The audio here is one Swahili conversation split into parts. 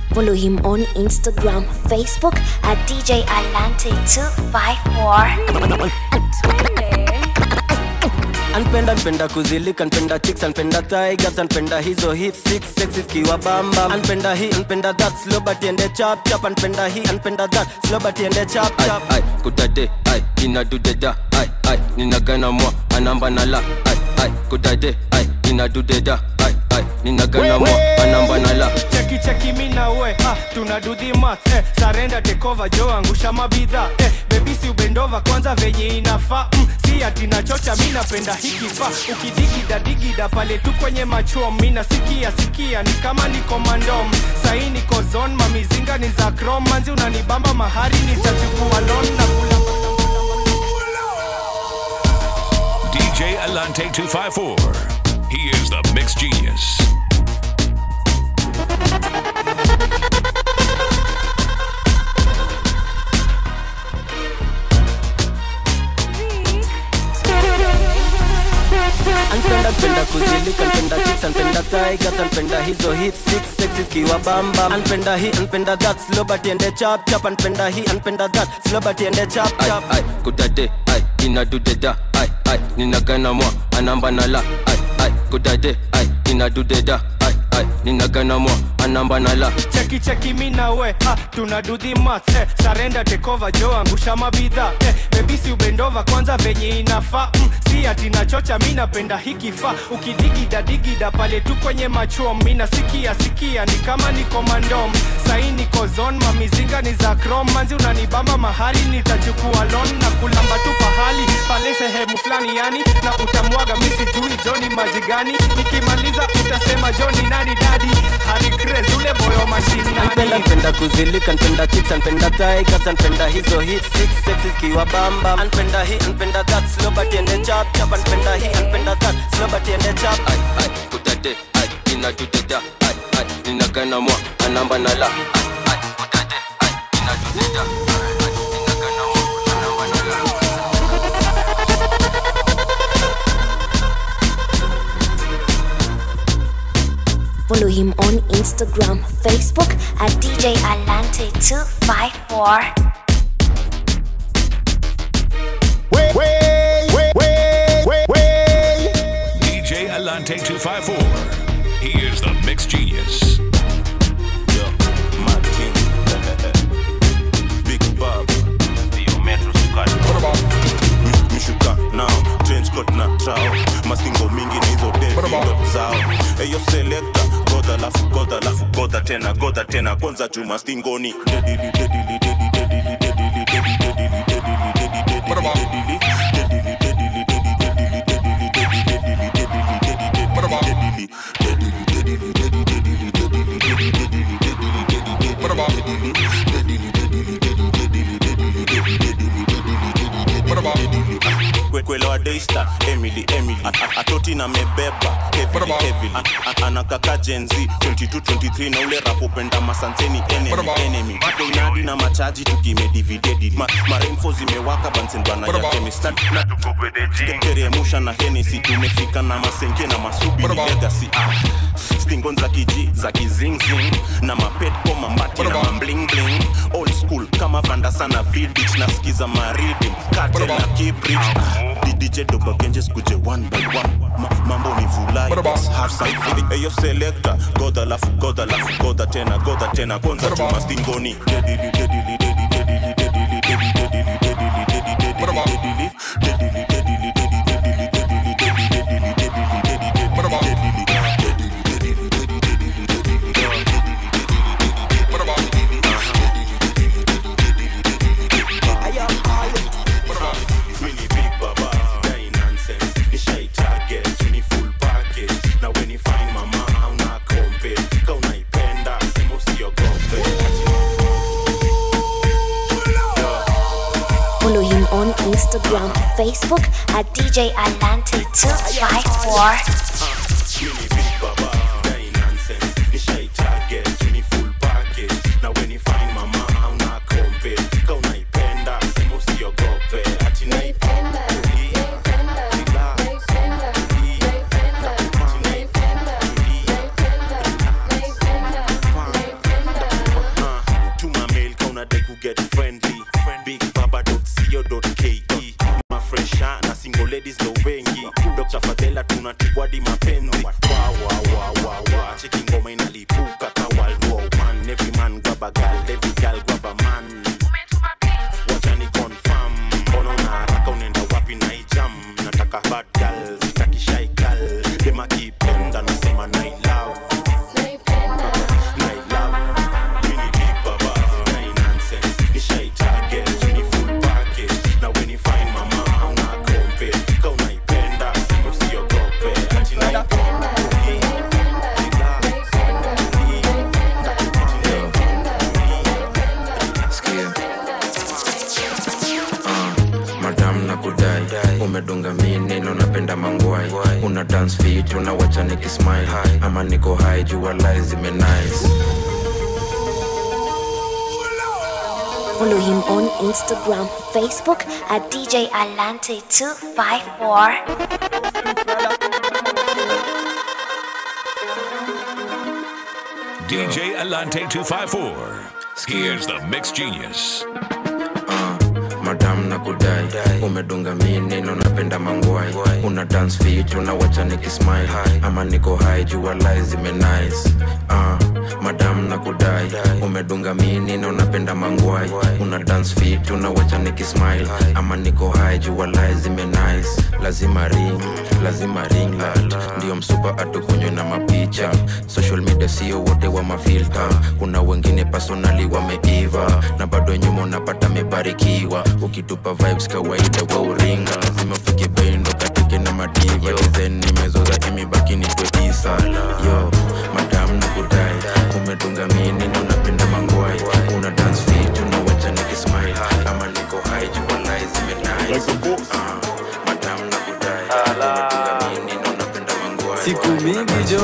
Follow him on Instagram, Facebook at DJ Alante254. anpenda npenda kuzilika npenda chicks anpenda tigers anpenda hizo hip six sexy kiwa bamba anpenda hii anpenda that slow but ende chap chap anpenda hii anpenda that slow but ende chap chap ai kudade ai inadudeda ai ai ninagana mwa anamba na la ai ai kudade ai inadudeda ai ai ninagana mwa anamba na la cheki cheki mi na we ah, tuna do the math eh, sarenda tekova jo angusha mabidha eh, bebisi ubendova kwanza venye inafaa mm, si ati nachocha mi napenda hiki fa ukidigida digida pale tu kwenye machuo mi nasikia sikia ni kama niko mandom sahi niko zon mamizinga ni za krom manzi unanibamba mahari nitachukua lon na kula DJ Alante 254. He is the mix genius. anpenda npenda kuzilika npenda chicks anpenda tigers anpenda hizo hip six sexy kiwa bamba anpenda hii anpenda that slow but ende chap chap anpenda hii anpenda that slow but ende chap ai chap ai kudade ai inadudeda ai ai ninagana mwa anamba na la ai ai kudade ai inadudeda ai ai ninagana mwa anamba na la cheki cheki mi na we ah, tuna do the math eh, sarenda tekova jo angusha mabidha eh, bebisi ubendova kwanza venye inafaa mm, si ati nachocha mi napenda hiki fa ukidigida digida pale tu kwenye machuo mi nasikia sikia ni kama niko mandom sahi niko zon mamizinga ni za krom manzi unanibamba mahali nitachukua lon na kulamba tu pahali pale sehemu fulani yani na utamwaga misi jui joni maji gani nikimaliza utasema joni nani dadi harikres ule boyo anpenda mashinani npenda kuzilika npenda chicks anpenda tigers anpenda hizo hip six sexy kiwa bamba anpenda hii anpenda that slow but ende chap chap anpenda hii anpenda that slow but ende chap ai ai kudade ai inadudeda ai ai ninagana mwa anamba na la ai ai kudade ai inadudeda ai ai ninagana mwa anamba na la Follow him on Instagram, Facebook at DJ Alante254. Wait, wait, wait, wait, wait, wait. DJ Alante 254. He is the mix genius. Yo, Martin. Big Bob. Mi- mishuka nao trench coat na trao mastingo mingi na hizo devindo zao eyo selekta godha lafu godha lafu godha tena godha tena kwanza juu mastingoni dedili dedili dedili dedili dedili dedili dedili dedili dedili dedili dedili dedili kwelewa daystar emily emily A- a- atoti na mebeba heavily, heavily. A- a- anakaka jenzi 2223 na ule rapopenda masanseni enemy, enemy. tuko inadi na machaji tukimedividedi Ma, maremfo zimewaka bansendwana ya kemista na teremusha na henesi tumefika na masenke na masubi ni legacy ah. stingon za kiji za kizingzing na mapet koma mbati na mamblingling old school kama vanda sana vidich nasikiza maridim kate na kibrich dj dobagenje skuje one by one Ma, mambo ni vulai half side feeling eyo selector goda lafu goda lafu goda tena goda tena kwanza chuma stingoni dedili dedili dedili dedili dedili dedili dedili dedili dedili dedili dedili dedili Follow him on Instagram, Facebook at DJ Alante254. umedunga minino napenda mangwai una dance fit unawacha nikismile ama niko high jua lies zimenice Follow him on Instagram, Facebook at DJ Alante254. DJ Alante 254. Here's the Mix Genius. madam na kudai umedunga minino napenda mangwai una dance fit unawacha nikismile ama niko high jua lies zimenice uh, madam na kudai umedunga minino napenda mangwai una dance fit unawacha nikismile ama niko high jua lies zimenice lazima ring lazima ring light ndio msupa atukunywe na mapicha social media sio wote wa mafilta kuna wengine personali wameiva na bado nyuma unapata mebarikiwa ukitupa vibes kawaida wa uringa lazima ufike bendo katike na madiva dizen nimezoza imebaki nitwe isa yo madam na kudai umedunga mini na unapenda mangwai una dance fit unawacha nikismile ama niko high jua lies zimenice Ah, madam na kudai umedunga mini na unapenda mangwai siku mingi jo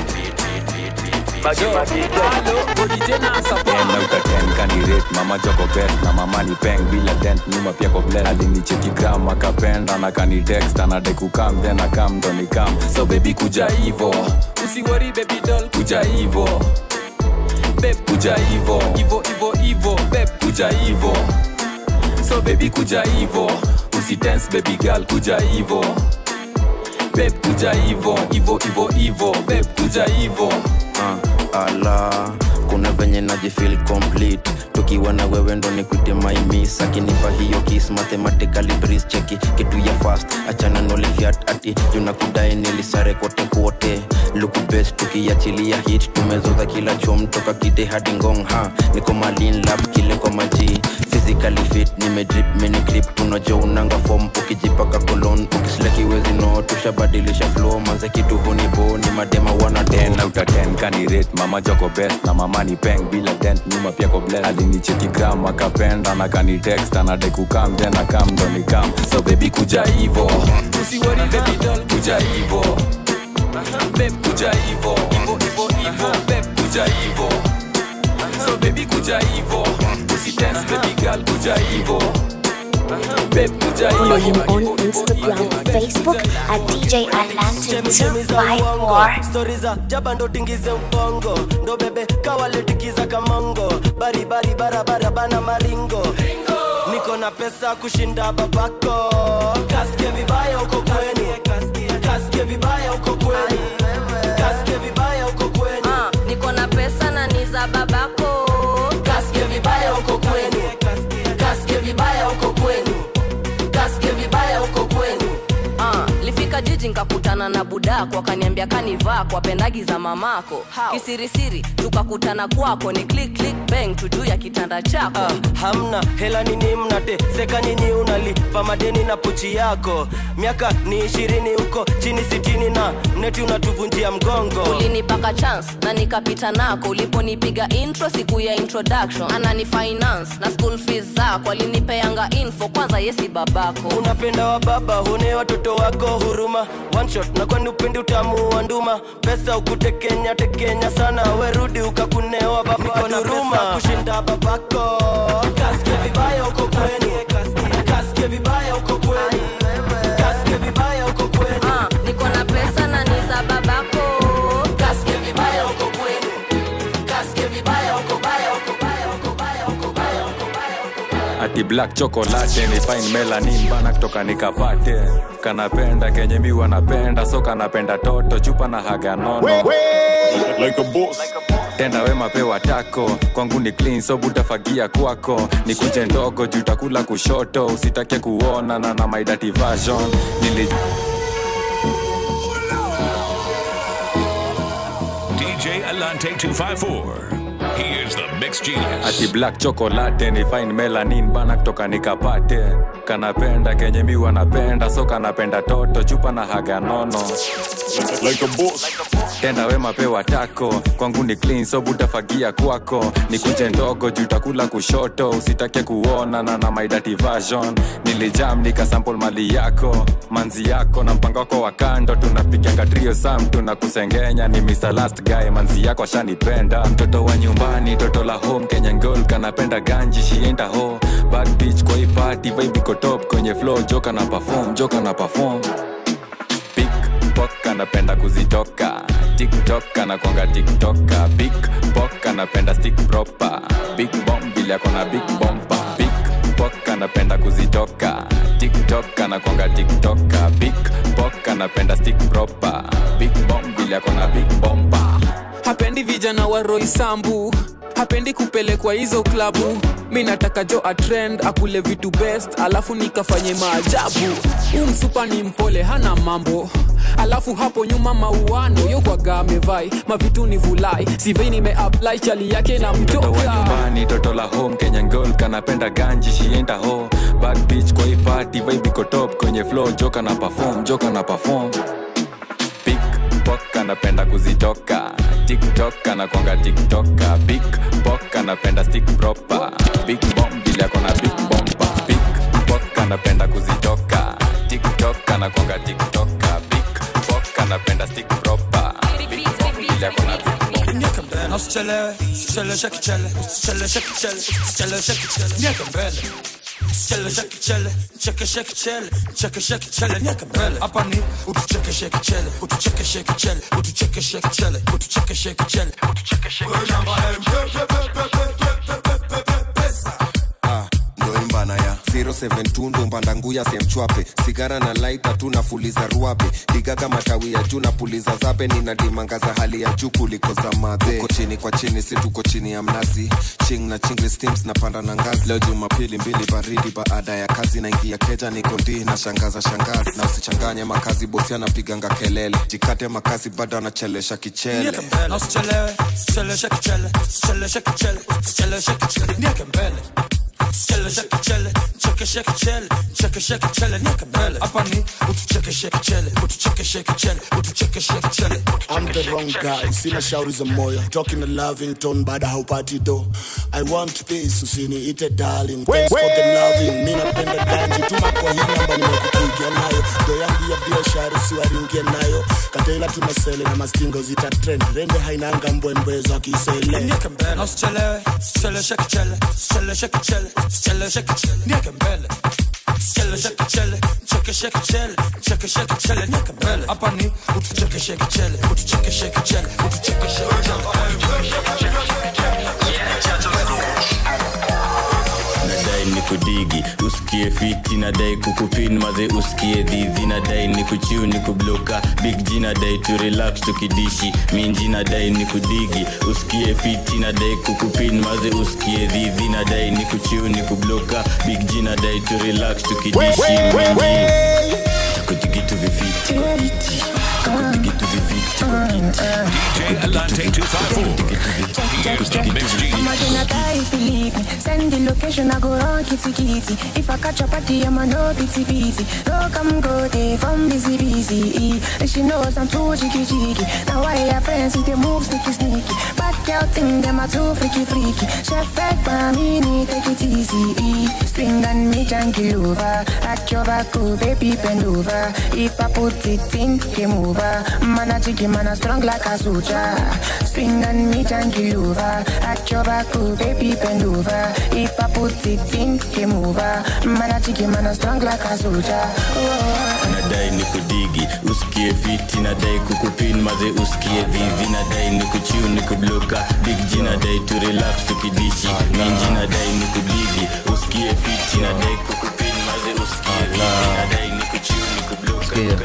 kandiret mama joko best na mama ni peng bila dent nyuma pia ko bless alinicheki gram akapenda na kanitext anadai kukam then akam ndo ni kam so baby kuja hivo usiwori baby doll kuja hivo beb kuja hivo hivo hivo hivo beb kuja hivo so baby kuja hivo usidance baby girl kuja hivo beb kuja hivo hivo hivo hivo beb kuja hivo uh, ala kuna venye najifil complete tukiwa na wewe ndo nikwite maimis akinipa hiyo kis mathematically breeze cheki kitu ya fast achana nolifiat ati junakudai nilisare kote kote luku best tukiachilia hit tumezoza kila chom toka kite hadi ngong ha niko malin lab kile kwa maji physically fit nimedrip mini grip tunajo unanga form ukijipaka kolon ukisleki wezi no tushabadilisha flow manze kitu hunibo ni madema wana ten out of ten kandiret mama joko best na mama ni peng bila dent nyuma pia ko bless alinicheki gram akapenda na kanitext anadai kukam then akam ndo ni kam so baby kuja hivo usiwori baby doll kuja hivo beb kuja hivo hivo hivo hivo beb kuja hivo so baby kuja hivo usidance baby girl kuja hivo beb kuja Follow him hivo on Instagram, Facebook at DJ Alante254. stori za jaba ndo tingize ubongo ndo bebe kawaletikiza kamongo baribari barabara bana maringo niko na pesa kushinda babako kasike vibaya uko kwenu kasike vibaya uko kwenu kasike vibaya uko kwenu Ah, niko na pesa na ni za babako kasike vibaya uko kwenu kasike vibaya uko kwenu kasike vibaya uko kwenu Ah, lifika jiji nkakutana na budako akaniambia kanivaa kwa pendagi za mamako kisirisiri tukakutana kwako ni click click bang tu juu ya kitanda chako Ah, hamna hela nini mnateseka nyinyi unalipa madeni na pochi yako miaka ni ishirini huko chini sitini na mneti unatuvunjia mgongo ulinipaka chance na nikapita nako uliponipiga intro siku ya introduction anani finance na school fees zako alinipeanga info kwanza yesi babako unapenda wa baba hune watoto wako huruma One shot na kwani upendi utamu wa nduma pesa ukutekenya tekenya sana werudi ukakunewa baba duruma kushinda babako kasike vibaya uko kwenu kasike vibaya uko kwenu kasike vibaya uko kwenu Ah, niko na pesa na ni za babako kasike vibaya uko kwenu kasike vibaya uko baya uko baya uko baya uko baya uko baya uko baya ati black chocolate ni fine melanin bana kutoka nikapate kanapenda kenye mi wanapenda so kanapenda toto chupa na haga nono Like a boss. tenda wema pewa tako kwangu ni clean so butafagia kwako ni kunje ndogo juu takula kushoto usitake kuona na na my dirty version nili DJ Alante 254. He is the mixed genius. ati black chocolate ni fine melanin bana kutoka nikapate kanapenda kenye mi wanapenda so kanapenda toto chupa na haga nono Like a boss. tenda wema pewa tako kwangu ni clean so butafagia kwako ni kunje ndogo juu takula kushoto usitake kuona na na my dirty version nilijam nikasample mali yako manzi yako na mpango wako wa kando tunapiganga trio sam tunakusengenya ni Mr. last guy manzi yako ashanipenda mtoto wa nyumbani toto la home Kenyan girl kanapenda ganji shienda ho bad bitch kwa hii party vibe iko top kwenye flow joka na perform joka na perform Pickpock anapenda kuzitoka tiktok anakwanga tiktoka big pok anapenda stick proper big bomb vile akona big bompa Pickpock anapenda kuzitoka tiktok anakwanga tiktoka big pok anapenda stick proper big bomb vile akona big bompa hapendi vijana wa roisambu hapendi kupelekwa hizo klabu mi nataka jo atrend akule vitu best alafu nikafanye maajabu huu msupa ni mpole hana mambo alafu hapo nyuma mauano yokwaga amevai mavitu ni vulai sivei nimeapply chali yake na mtoto wa mtoka nyumbani toto la home kenyan girl kanapenda ganji shienda ho bad bitch kwa hii party vibe iko top kwenye flow joka na perform joka na perform Pickpock anapenda kuzitoka tiktok anakwanga tiktoka big pok anapenda stick proper big bomb vile akona big bompa Pickpock anapenda kuzitoka tiktok anakwanga tiktoka big pok anapenda stick proper big bomb vile akona big bompa Na usichelewe, usichelewe shaki chele, usichelewe shaki chele, usichelewe shaki chele, nieke mbele. Usichelewe shaki chele, cheke shaki chele, cheke shaki chele, nieke mbele. Hapa ni utucheke shaki chele, utucheke shaki chele, utucheke shaki chele, utucheke shaki chele, utucheke shaki chele. Namba M, pe, pe, pe, pe, pe, pe, pe, pe, pe, pesa. Ah, ndo imbana ya 072 ndo mbandanguya semchwape sigara na laita tu nafuliza ruabe digaga matawi ya juu napuliza zabe ninadimangaza hali ya juu kuliko za madhe uko chini kwa chini si tuko chini ya mnazi ching na chingli steams napanda na ngazi leo jumapili mbili baridi baada ya kazi naingia keja niko ndii na shangaza shangazi na usichanganye makazi bosi anapiganga kelele jikate makazi bado anachelesha kichele Nieke mbele. Na usichelewe, usichelewe shaki chele, usichelewe shaki chele, usichelewe shaki chele, nieke mbele. Usichelewe shaki chele, cheke shaki chele, cheke shaki chele, nieke mbele. Hapa ni utucheke shaki chele, utucheke shaki chele, utucheke shaki chele. I'm the wrong guy, sina shauri za moyo talking a loving tone baada haupati do I want peace, usiniite darling Thanks for the loving, mi napenda ganji Tuma kwa hii namba nimekupigia nayo Do yangu ya biashara siwaringie nayo Katela tunasele na mastingo zita trend Rende hainanga mbwembwe za kisele Nieke mbele. Na usichelewe, usichelewe shaki chele, usichelewe shaki chele, usichelewe shaki chele, nieke mbele. Usichelewe shaki chele, cheke shaki chele, cheke shaki chele, nieke mbele. Hapa ni utucheke shaki chele, utucheke shaki chele, utucheke shaki nadai ni kudigi usikie fiti nadai kukupin maze usikie dhidhi nadai ni kuchiu ni kubloka big g nadai tu relax tukidishi minji nadai ni kudigi usikie fiti nadai kukupin maze usikie dhidhi nadai ni kuchiu ni kubloka big g nadai tu relax tukidishi minji takudigitu vifiti kwa kiti takudigitu vifiti kwa kiti DJ Alante 254. He is the mixed I'ma genius. gonna die if you leave me. Send the location, I go run kitty kitty. If I catch a party, I'ma no pity pity. No come go day from busy busy. And she knows I'm too cheeky cheeky. Now I have friends with the move sneaky sneaky. Bad girl thing, them are too freaky freaky. Chef fed by me, need take it easy. Swing and me junkie over. At your back, oh baby bend over. If I put it in, game over. Man a jiggy, man a strong like a soldier. Swing and me junkie over. At your back, oh baby bend over. If I put it in, game over. Man a jiggy, man a strong like a soldier. Oh. nadai ni kudigi usikie fiti nadai kukupin maze usikie dhivi nadai ni kuchiu ni kubloka big g nadai tu relax tukidishi minji nadai ni kudigi usikie fiti nadai kukupin maze usikie dhivi nadai ni kuchiu ni kubloka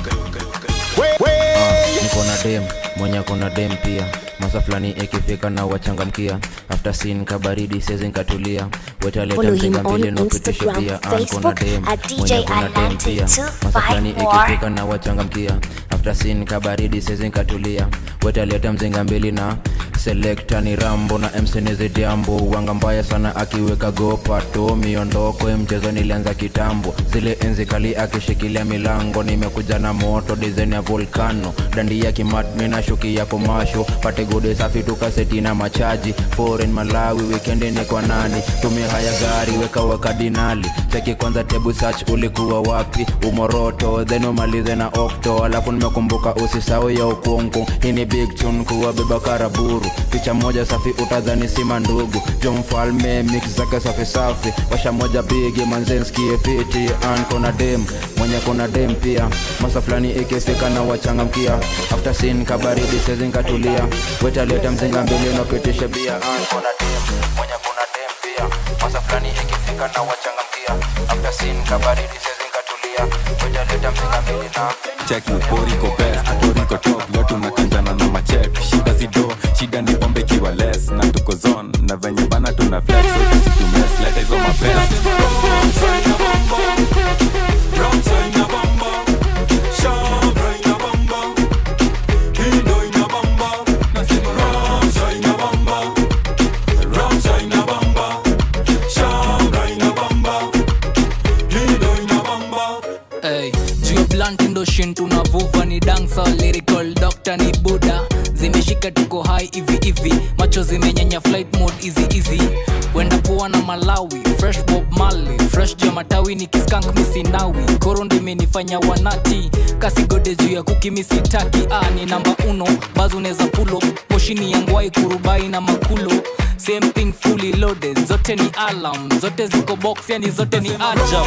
niko na dem mwenye ako na dem pia masa fulani ikifika na wachangamkia after sin kabaridi sezi nkatulia wetaleta Follow him mzinga on mbili nopitisha Instagram, pia ankona Facebook dem at DJ mwenye ako na dem Alante pia masa fulani 254. ikifika na wachangamkia after sin kabaridi sezi nkatulia wetaleta mzinga mbili na selekta ni rambo na msenizidiambo wanga mbaya sana akiweka gopato miondoko ya mchezo nilianza kitambo zile enzi kali akishikilia milango nimekuja na moto dizaini ya volcano dandi ya kimatmi na shuki ya komasho pate gode safi tukaseti na machaji foreign malawi wikendi ni kwa nani tumia haya gari weka wakadinali cheki kwanza tebu search ulikuwa wapi umoroto then umalize na okto alafu nimekumbuka usisau ya ukungu hii ni big tune kuwabeba karaburu picha moja safi utadhani sima ndugu jo mfalme mix zake safi safi washa moja bigi manzenskie fiti an kona dem mwenye kona dem pia masa fulani ikifika na wachangamkia after sin kabaridi sezinkatulia wetaleta mzinga mbili napitishe bia an kona dem mwenye kona dem pia masa fulani ikifika na wachangamkia after sin kabaridi sezinkatulia wetaleta mzinga mbili na check poriko best poriko top leo tunakanjana na machek shida zido shida ni pombe kiwa less na tuko zone na venye bana tuna flex so tusitumes leta hizo mapesa Hey, juu blunt ndo shin tunavuva ni dancer lyrical doctor ni buda zimeshika tuko high hivi hivi macho zimenyenya flight mode easy easy wenda poa na malawi fresh bob mali fresh juu ya matawi ni kiskank misinawi koro ndo imenifanya wanati kasigode juu ya kuki misitaki ah, ni namba uno bazo unaweza pulo moshini ya ngwai kurubai na makulo same thing fully loaded zote ni alam zote ziko box yani zote ni ajab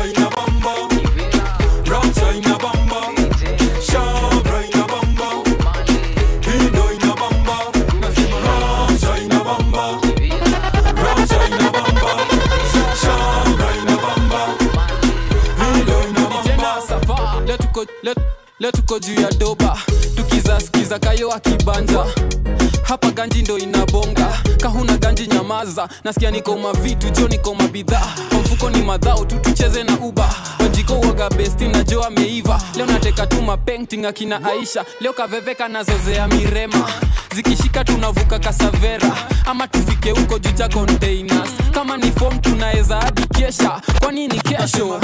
tena sapa leo tuko- leo- leo tuko juu ya doba tukizaskiza kayo akibanja hapa ganji ndo inabonga kahuna ganji nyamaza nasikia niko mavitu jo niko mabidhaa kwa mfuko ni madhao tu tucheze na uba wajiko uoga besti na jo ameiva leo nateka tu mapenting akina aisha leo kaveveka nazozea mirema zikishika tunavuka kasavera ama tufike huko juu cha containers kama ni fom tunaweza hadi kesha kwani ni kesho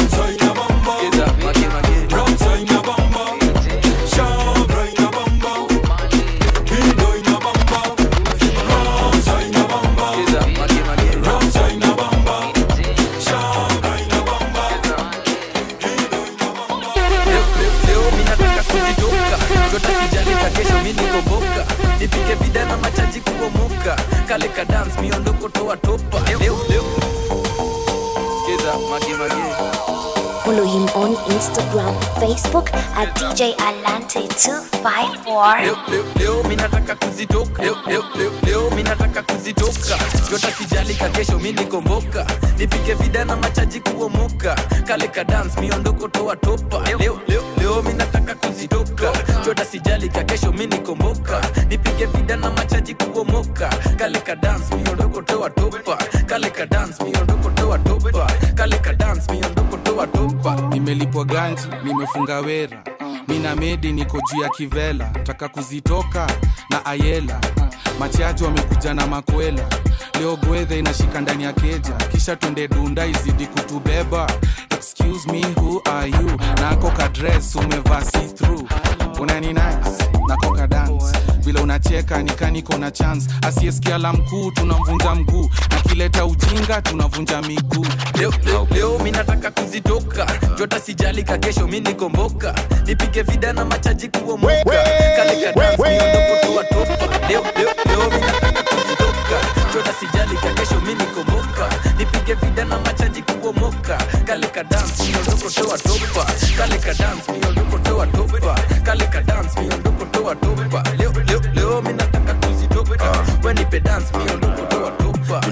leo minataka kuzitoka tota sijalika kesho minikoboka nipike vida na machaji kuomoka kale ka dance miondoko toa topa leo leo skiza mage mage Follow him on Instagram, Facebook at DJ Alante254. leo leo leo minataka kuzitoka leo leo leo leo minataka kuzitoka tota sijalika kesho minikomboka nipike vida na machaji kuomoka kale ka dance miondoko toa topa leo leo leo minataka kuzitoka tota sijalika kesho minikomboka nipige vida na machaji kuomoka kale ka dance miondoko toa topa kale ka dance miondoko toa topa kale ka dance miondoko toa topa nimelipwa ganji nimefunga wera mina medi niko juu ya kivela taka kuzitoka na ayela machaji wamekuja na makwela leo gwedhe inashika ndani ya keja kisha twende dunda izidi kutubeba excuse me who are you nako kadres umevaa see through unani nice nako kadance vile unacheka nikaniko na chance asiyesikia la mkuu tunamvunja mguu nakileta ujinga tunavunja miguu leo, leo, leo minataka kuzitoka jota sijalika kesho minikomboka nipige vida na machaji kuomoka kale ka dance miondoko toa topa leo, leo, leo minataka kuzitoka jota sijalika kesho minikomboka nipige vida na machaji kuomoka kale ka dance miondoko toa topa kale ka dance miondoko toa topa kale ka dance miondoko toa topa leo, leo, leo minataka kuzitoka wenipe dance miondoko toa topa tuloni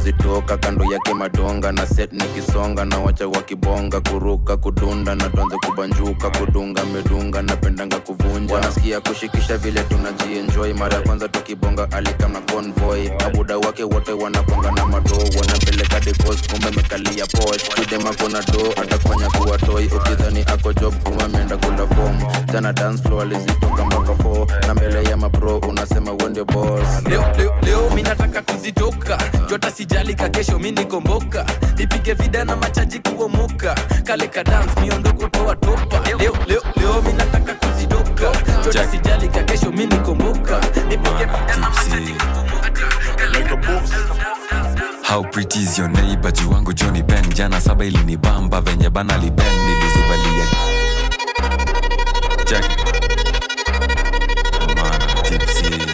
zitoka kando yake madonga na set nikisonga na wacha wakibonga kuruka kudunda na tuanze kubanjuka kudunga medunga napendanga kuvunja wanasikia kushikisha vile tunajienjoy mara ya kwanza tukibonga alikama convoy abuda wake wote wanaponga na madoo wanapeleka depos kumbe mekalia posh kidemako na do atakufanya kuwa toy ukidhani ako job kuma ameenda kula form jana dance floor alizitoka mpaka 4 na mbele ya mapro unasema uende boss leo, leo, leo mi nataka kuzitoka jota sijalika kesho mi nikomboka nipige vida na machaji kuomoka kale ka dance miondoko toa topa leo, leo, leo mi nataka kuzitoka jota sijalika kesho mi nikomboka nipige vida na machaji How pretty is your neighbor juu wangu Johnny Ben jana saba ilinibamba venye bana liben nilizubalia Jack Mana tipsy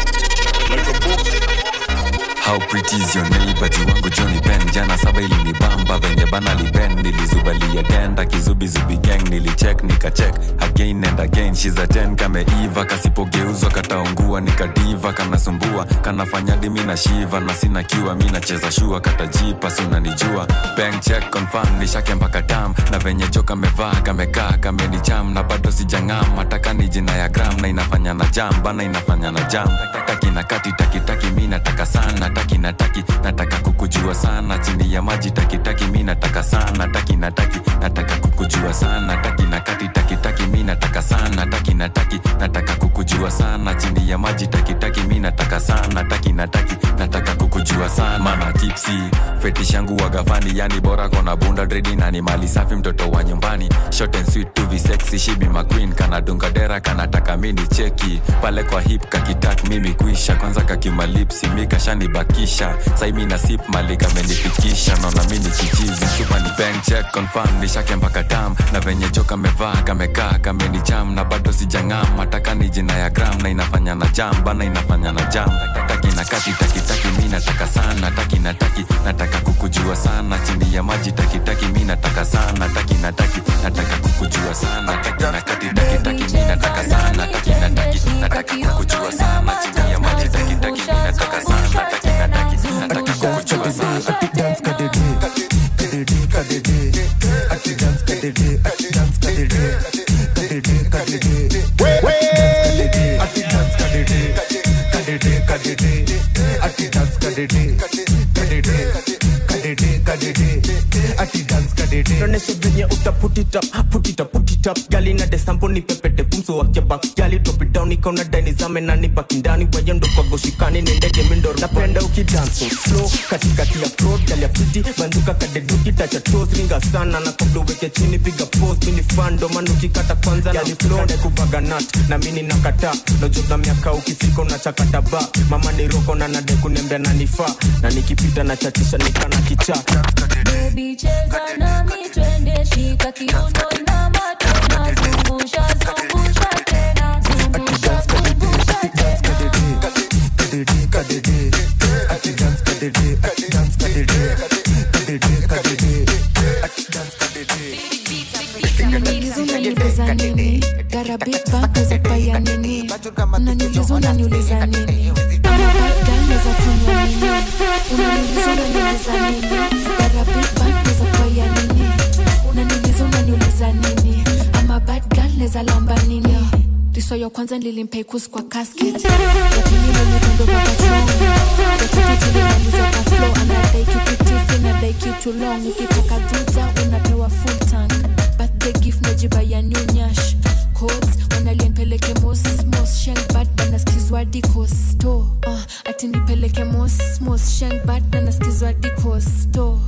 How pretty is your neighbor juu wangu Johnny Ben jana saba ilinibamba venye bana liben nilizubalia genda kizubizubi gang nilicheck nikacheck again and again she's a 10 kameiva kasipogeuzwa kataungua nikadiva kanasumbua kanafanya dimi na shiva na sina kiwa mi nacheza shua katajipa si unanijua bank check confirm nishake mpaka tam na venye jo kamevaa kamekaa kamenicham na bado sijang'am mataka ni jina ya gram na inafanya na jam bana inafanya na jam taki na kati taki taki mi nataka sana taki na taki nataka kukujua sana chini ya maji taki taki mi nataka sana taki na taki nataka kukujua sana taki na kati taki taki mi nataka sana taki na taki nataka kukujua sana chini ya maji taki taki mi nataka sana taki na taki nataka kukujua sana mana tipsi fetish yangu wagafani yani bora kona bunda dredi na ni mali safi mtoto wa nyumbani short and sweet to be sexy she be my queen kana dunga dera kanataka mini cheki pale kwa hip kakitak mimi kuisha kwanza kakimalipsi mikashanibakisha sai mi na sip mali kamenifikisha naona mini kijizi chupa ni bank check confirm nishake mpaka tam na venye jo kamevaa kamekaa kameni jam na bado sijang'am mataka ni jina ya gram na inafanya na jam bana inafanya na jam taki na kati taki taki mi nataka sana taki na taki nataka kukujua sana chini ya maji taki taki mi nataka sana taki na taki nataka kukujua sana taki na kati taki taki mi nataka sana taki na taki nataka kukujua sana chini ya maji taki taki mi nataka sana taki na taki nataka kukujua sana Ati dance kadede kadede kadede Ati dance kadede ati dance kadede kadede kadede Ati dance kadede kadede kadede Ati dance kadede kadede kadede kadede Ati dance kadede Naonesha venye uta put it up, put it up, put it up Gali na desambo ni pepete pumso wake back Gali drop it down ikaona dani zame na ni baki ndani Wayendo kwa goshikani ni ndege mindo Napenda ukidance so slow katikati ya floor Gali ya pretty banduka kadeduki tacha toes Ringa sana na kabla uweke chini piga pose Mini fan ndo maana ukikata kwanza Gali flow na kubaga nut na mini nakata Nojota miaka ukifika unachakata ba Mama ni roko na nade kunembea na nifaa Na nikipita na chatisha nikana kichaa Baby cheza nami twende shika kiuno na matena zungusha zungusha tena zungusha zungusha tena kadede kadede Ati dance kadede ati dance kadede kadede kadede Ati dance kadede unaniuliza unaniuliza nini gara big bang weza paya nini unaniuliza unaniuliza nini ama bad girl weza kunywa nini unaniuliza unaniuliza nini gara big bang weza paya nini unaniuliza unaniuliza nini ama bad girl weza lamba nini riso ya kwanza nilimpei kus kwa casket lakini mwenye kondo papachoni yakati tulimaliza kwa flow anadai kitu tifi nadai kitu long ukitaka duza unapewa full tank birthday gift najiba ya new nyash codes wanalienpeleke mos mos sheng bad banaskizwa dikosto uh, ati nipeleke mos mos sheng bad banaskizwa dikosto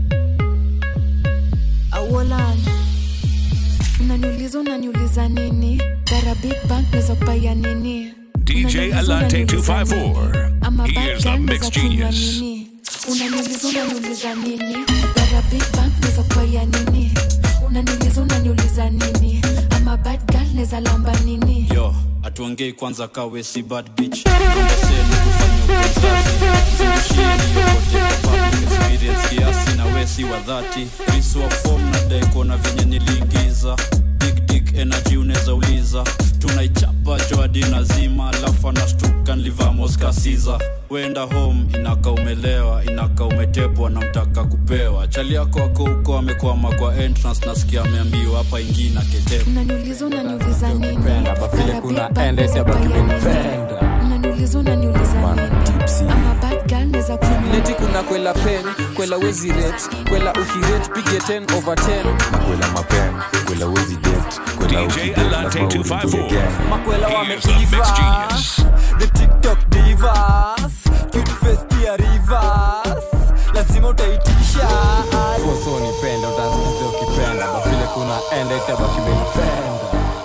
awolan unaniuliza unaniuliza nini gara big bank naweza kupaya nini DJ Alante 254. ama Here's the bad Mix naweza kunywa Genius. nini unaniuliza unaniuliza nini gara big bank naweza kupaya nini unaniuliza unaniuliza nini ama bad girl naweza lamba nini yo atuongei kwanza kawe si bad bitch ndaseni kufanya ukozazi zungushieni yokote kwa public experience kiasi na wesi wa dhati riswa form na daikona venye niliingiza big dick energy unaweza uliza tunaichapa joadi nazima alafu anashtuka nlivamo moskasiza wenda home inaka umelewa inaka umetepwa na mtaka kupewa chali yako ako huko amekwama kwa entrance nasikia ameambiwa hapa ingine aketepa unaniuliza unaniuliza nini vile kuna ende siabaki umenipenda unaniuliza unaniuliza nini ama bad girl neza neti kuna kwela pen kwela wezi ret kwela ukiret pige 10 over 10 makwela mapen kwela wezi det kwela ukidet lazima uringie gang makwela wameiva the tiktok divas cute face pia rivers lazima utaitisha foso nipenda utansikiza ukipenda bafile kuna ende itabaki umenipenda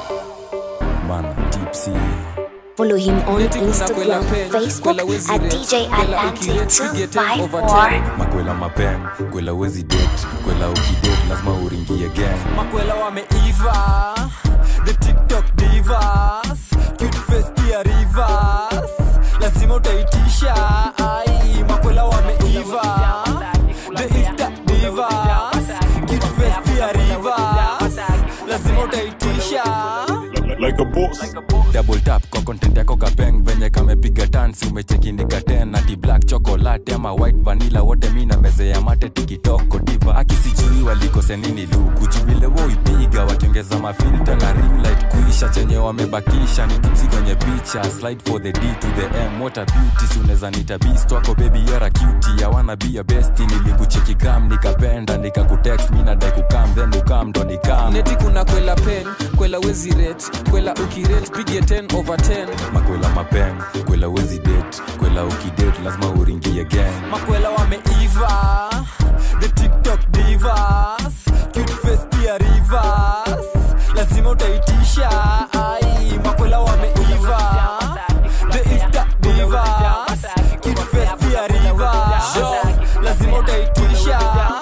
mana tipsy Follow him on Neti kuna kwela Instagram, pen Facebook kwela wezi at ret DJ kwela Atlantic ukiret pige 10 over 254. 10 makwela mapen kwela wezi det kwela ukidet lazima uringie gang makwela wameiva the tiktok divas cute face pia rivers lazima utaitisha ai makwela wameiva the insta divas cute face pia rivers lazima utaitisha like a boss. double tap kwa content yako kapeng venye kamepiga tansi umechekindika ten ati black chocolate ama white vanilla wote mi na meze ya mate tikitoko diva akisijui walikose nini lukuchu vile woipiga wakiongeza mafilta na ring light kuisha chenye wamebakisha ni tipsi kwenye picha slide for the d to the m what a beauty si unaweza nita beast wako baby yara cutie ya wanna be a besti nilikucheki gram nikapenda nikakutext mi nadai kukam then ukam ndo nikam neti kuna kwela pen kwela wezi ret kwela ukiret pige 10 over 10 makwela mapeng kwela wezi det kwela ukidet lazima uringie gang makwela wameiva the tiktok divas cute face pia rivers lazima utaitisha ai makwela wameiva the insta divas cute face pia rivers lazima utaitisha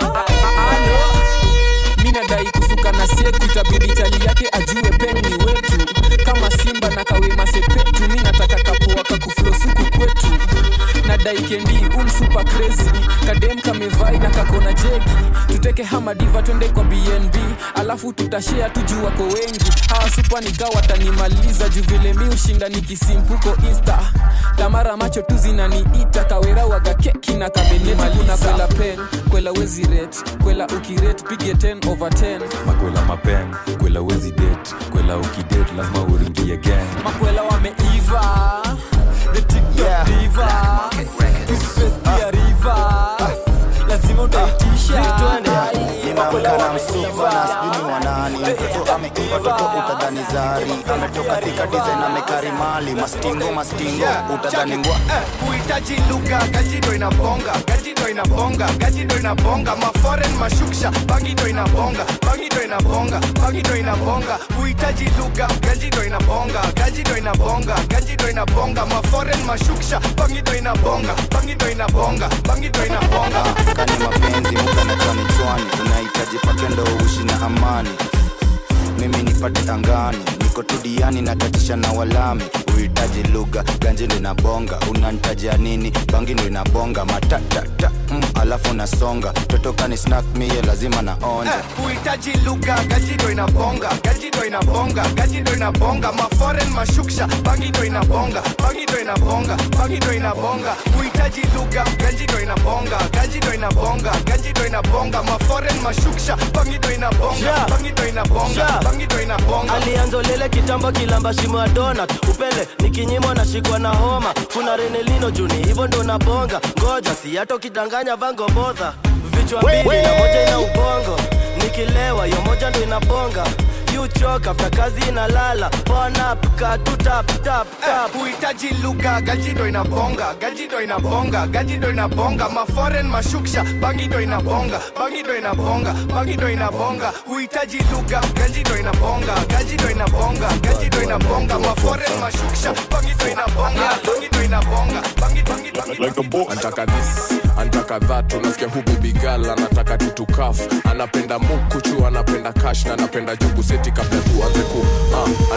mi nadai kusuka na seku itabidi chali yake ajue peng ni wetu kama simba na kawema sepetu mi nataka kapoa kakuflosuku kwetu nadai kendi umsupa crazy kadem kamevai na kakona jegi tuteke hamadiva twende kwa bnb alafu tutashea tuju wako wengi hawa supa nikaa watanimaliza juu vile mi ushinda nikisimpuko insta tamara macho tu zinaniita kawera waga keki na kabenyetikuna kwela pen kwela wezi ret kwela ukiret pige 10 over 10 makwela mapeng kwela wezi det kwela ukidet lazima uringie gang makwela wameiva the tiktok divas cute face pia rivers lazima utaitisha nimeamka na msuva na sijui ni wanani mtoto ameiva toto utadhani zari ametoka tika design amekarimali mastingo mastingo utadhani ngwa kuhitaji lugha gajido inabonga gajido inabonga gajido inabonga maforen mashuksha bangido inabonga bangido inabonga bangido inabonga kuhitaji lugha gajido inabonga gajido inabonga gajido inabonga maforen mashuksha bangido inabonga bangido inabonga bangido inabonga kani mapenzi muda na chwani chwani unahitaji pake ndo uishi na amani mimi nipate angani niko tudiani natatisha na walami uhitaji lugha ganji ndo inabonga unanitajia nini bangi ndo inabonga matatata mm, alafu nasonga totokani snack mie lazima naonja kuhitaji lugha gajido inabonga gajido inabonga gajido inabonga maforen mashuksha bangido inabonga bangido inabonga bangido inabonga kuhitaji lugha gajido inabonga gajido inabonga gajido inabonga maforen mashuksha bangido inabonga Yeah. bangido inabonga Yeah. bangido inabonga alianza lele kitambo kilamba shimo ya donut upele nikinyimwa nashikwa na homa kuna renelino juni hivyo ndo nabonga ngoja si hata ukidanganya vango bodha vichwa mbili na moja ina ubongo nikilewa yo moja ndo inabonga yuchoka afta kazi inalala ponap katutap tap tap kuhitaji lugha gajido inabonga gajido inabonga gajido inabonga maforen mashuksha bangido inabonga bangido inabonga bangido inabonga huhitaji lugha gajido inabonga gajido inabonga gajido inabonga maforen mashuksha bangido inabonga bangido inabonga bangido bangido antaka this antaka that unasikia hu baby girl anataka tutukaf anapenda mukuchu anapenda kash na anapenda jubu seti kabla tuanze ku ah,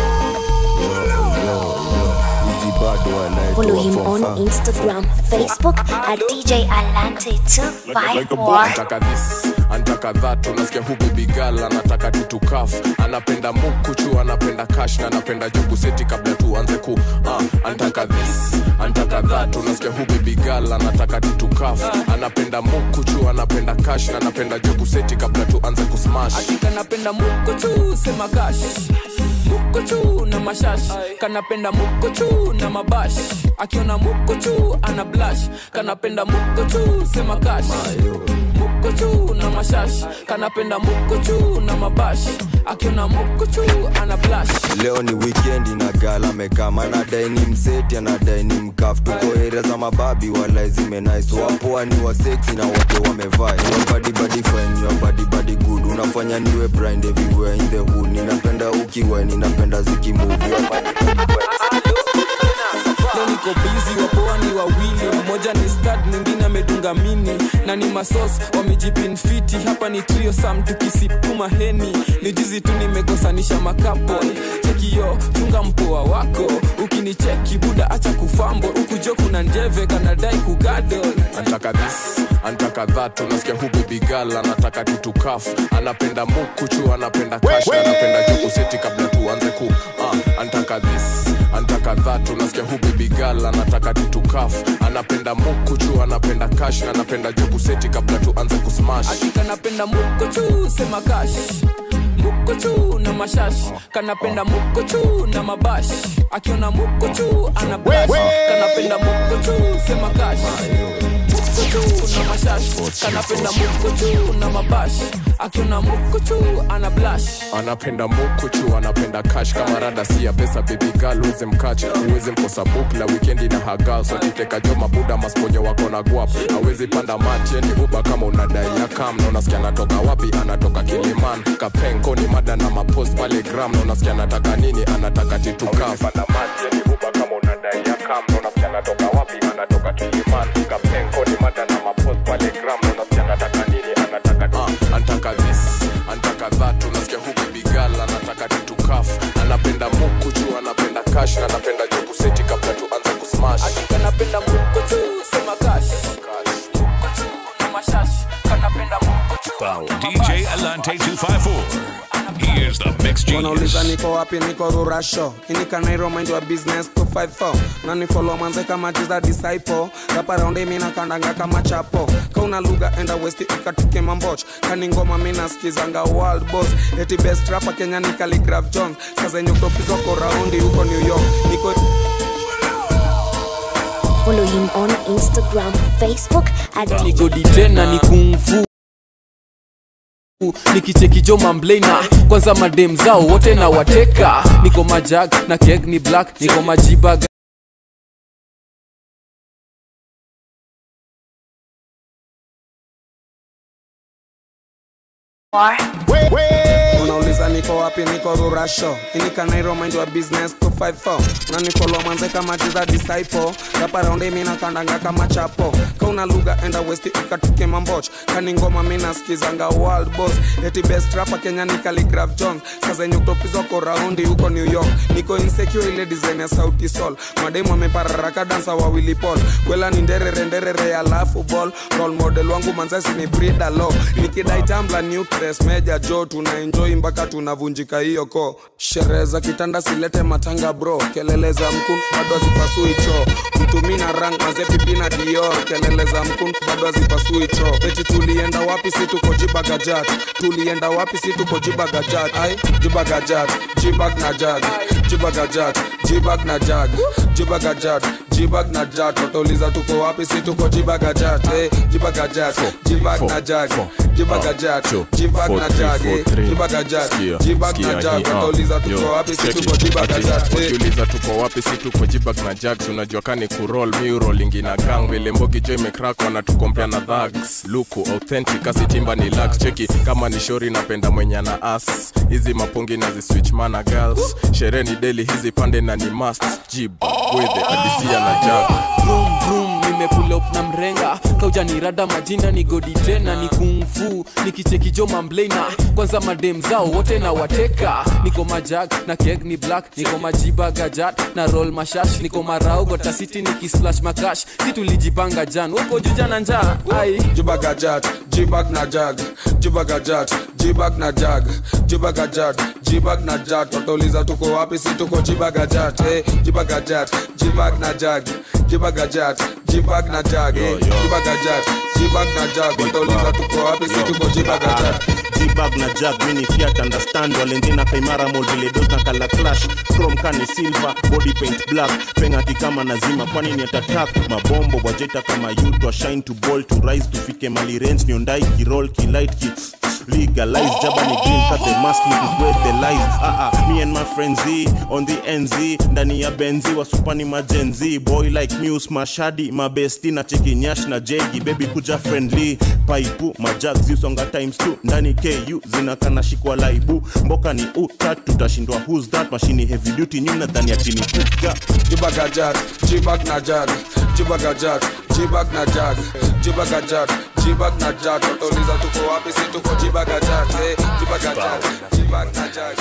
Follow him on Instagram, Facebook at DJ Alante254. antaka this antaka that unasikia hu baby girl anataka tutukaf anapenda mukuchu anapenda kash na anapenda jubu seti kabla tuanze ku ah, antaka this antaka dhatu nasikia hu bebigal anataka tutukaf anapenda mukuchu anapenda kash na anapenda joguseti kabla tuanze kusmash kanapenda mukuchu sema kash mukuchu na mashash kanapenda mukuchu na mabash akiona mukuchu ana blash kanapenda mukuchu sema kash mukuchu na mashash kanapenda mukuchu na mabash akiona mukuchu ana blash leo ni wikendi na gala mekama anadai ni mseti anadai ni mkaf tuko area za mababi wala zimenais wapoa ni waseksi na wote wamevaa badibadi fine your body body good unafanya niwe blind everywhere in the hood ninapenda ukiwa ninapenda zikimove Your body, body, body. leo niko bizi wapoa ni wawili mmoja ni stad mwingine amedunga mini na ni masos wamejipinfiti hapa ni trio sam tukisip tu maheni ni jizi tu nimekosanisha makapo chekio chunga mpoa wako ukinicheki buda acha kufambo ukujo kuna njeve kanadai kugadol antaka this antaka that unasikia hu bebigal anataka tutukaf anapenda mukuchu anapenda kash na anapenda joguseti kabla tuanze ku uh, antaka this antaka that unasikia hu bebigal anataka tutukaf anapenda mukuchu anapenda kash na anapenda joguseti kabla tuanze kusmash kanapenda mukochu sema kash mukochu na mashash kanapenda mukochu na mabash akiona mukochu ana blash kanapenda mukochu sema kash mukochu na mashash kanapenda mukochu na mabash akiona mukochu ana blash anapenda mukuchu anapenda kash kama rada si ya pesa bebigal uweze mkach uweze mkosa bukla wikendi na haga sotiteka jo mabuda masponyo wako na guap awezi panda mati yani uba kama unadai ya kam na unasikia anatoka wapi anatoka kiliman kapenko ni mada na mapost pale gram na unasikia anataka nini anataka titukaf Ah, antaka this antaka that unasikia hu bebigal anataka titukaf anapenda mukuchu anapenda kash na anapenda joguseti kabla tuanze kusmash kanapenda mukochu sema kash mukochu na mashash kanapenda mukochu DJ Alante 254. He is the mix wanauliza genius. niko wapi niko rurasho inikanairo mind wa business 254 na ni follow manze kama jiza disciple rapa raundi mina kandanga kama chapo kauna lugha enda west ikatuke mamboch kani ngoma mina skizanga world boss eti best rapa kenya ni Khaligraph jones sasa yenye kutopizwako raundi huko new york niko Follow him on Instagram, Facebook at nigodi tena ni kungfu nikicheki jo mamblena kwanza madem zao wote na wateka niko majag na keg ni black niko majibag unauliza niko wapi niko rurasho inikanairo mind wa business 254 na ni follow manze kama jiza disciple rapa raundi mina kandanga kama chapo kauna lugha enda west ikatuke mamboch kani ngoma mina skizanga world boss eti best rapa kenya ni Khaligraph jones sasa yenye kutopizwako raundi huko new york niko insecure ile design ya sauti sol mademu amepararaka dansa wawili pol kwela ni nderere nderere alafu ball role model wangu manzasi ni brida lo nikidai tambla nucleus meja jo tuna enjoy mpaka tunavunjika hiyo ko sherehe za kitanda silete matanga bro kelele za mkun bado hazipasui cho mtumina rang mazepipi na dior kelele za mkun bado hazipasui cho eti tulienda wapi si tuko jibagajat tulienda wapi si tuko jibagajat ai jibagajat jibag na jag jibagajat jibag na jag jibagajat jibag na jag watauliza tuko wapi si tuko jibagajat eh, jibagajat jibag na jag jibagajat jibag na jag eh, jibagajat jibag na jag watauliza tuko wapi si tuko jibagajat eh. wakiuliza tuko wapi si tuko jibag na jag tunajua kani kurol miurolingi na gang vile mbogi jo imekrak wanatukompea na dhags luku authentic asitimba ni lax cheki kama ni shori napenda mwenye na as hizi mapungi na ziswitch mana girls sherehe ni deli hizi pande na ni must jib wethe adisia na jag vroom vroom nimepull up na mrenga kauja ni rada majina ni godi tena ni kungfu nikicheki jo mamblena kwanza madem zao wote na wateka niko majag na keg ni black niko majiba gajat na roll mashash niko marau gotasiti nikisplash makash si tulijipanga jan woko juja na njaa ai jibagajat jibag na jag jibagajat jibag na jag jibagajat jibag na jat watauliza tuko wapi si tuko jibagajat hey, jibagajat jibag na jag jibagajat jibag na jag hey, jibagajat jibag na jag watauliza tuko wapi si tuko jibagajat jibag na jag mini fiat understand walendina kaimara mol vile dos na kala clash chrome kani silver body paint black pengati kama nazima kwani ni atatak mabombo wajeta kama yutwa shine to ball to rise tufike mali range niondai kirol kilight ki legalize jabani green cut the mask look where the lies ah ah me and my friends Z on the NZ ndani ya benzi wasupani majenzi boy like muse mashadi mabesti na cheki nyash na jegi baby kuja friendly paipu majag zisonga times 2 ndani ku zinakana shikwa laibu mboka ni utat tutashindwa who's that mashini heavy duty nyuna dhani atini kuga jibagajat jibag na jag jibagajat jibag na jag jibagajat jibag na jag watauliza tuko wapi si tuko jibagajat hey, jibagajat jibag na jag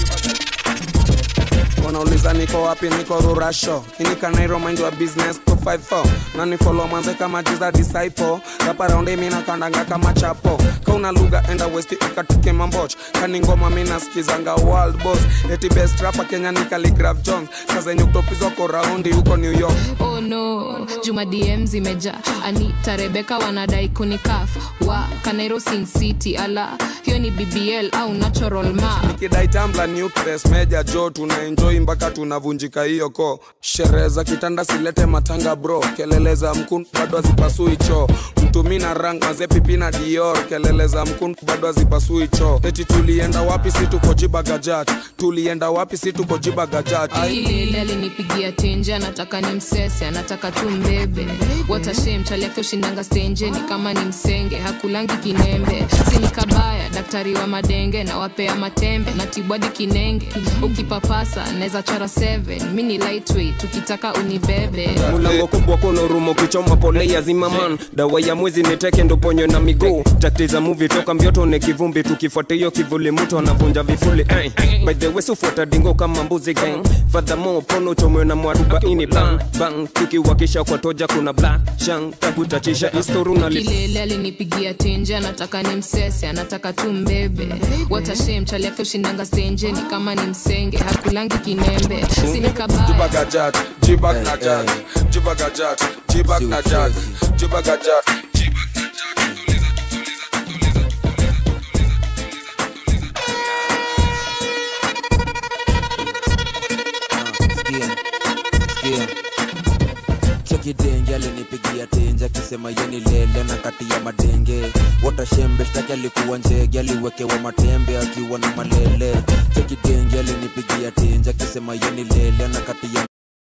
wanauliza niko wapi niko rurasho inikanairo mind wa business 254 na nifolo mwanze kama jiza disciple raparaundi mina kandanga kama chapo kauna lugha enda westi ukatuke mamboch kani ngoma mina skizanga world boss eti best rapa kenya ni Khaligraph jones sazenye kutopizwako raundi huko new york oh no juma dm zimeja anita rebeka wanadai kunikaf wa kanairo sin city ala hiyo ni bbl au natural ma nikidai tambla nucleus meja jo tunaenjoi mpaka tunavunjika hiyo ko sherehe za kitanda silete matanga bro kelele za mkun bado hazipasui choo mtumi na rang maze pipi na dior kelele za mkun bado hazipasui choo eti tulienda wapi si tuko jibagajat tulienda wapi si tuko jibagajat ilele alinipigia tenje anataka ni msese anataka tu mbebe watashem chali yake ushindanga stenje ni kama ni msenge hakulangi kinembe sini kabaya daktari wa madenge na wapea matembe na tibwadi kinenge ukipapasa naweza chora 7 mi ni lightweight ukitaka unibebe mulango kubwa kono rumo kichoma pole ya zimaman dawa ya mwezi niteke ndo ponyo na miguu takti za muvi toka mbioto ne kivumbi tukifuata hiyo kivuli mtu anavunja vifuli eh. by the way sufuata dingo kama mbuzi gang fadhamo pono chomwe na mwarubaini bang bang tukiwakisha kwa toja kuna black shang takutachisha istoru na li kilele alinipigia tenje anataka ni msese anataka tu mbebe watashem chali yake ushindanga stenje ni kama ni msenge hakulangi kinembe sini kabaya jibagajat jibag na jag jibagajat jibag na jag jibagajat chekidenge alinipigia tenje akisema yeni lele na kati ya madenge watashembe shtaki alikuwa njege aliwekewa matembe akiwa na malele chekidenge alinipigia tenje akisema yeni lele na kati ya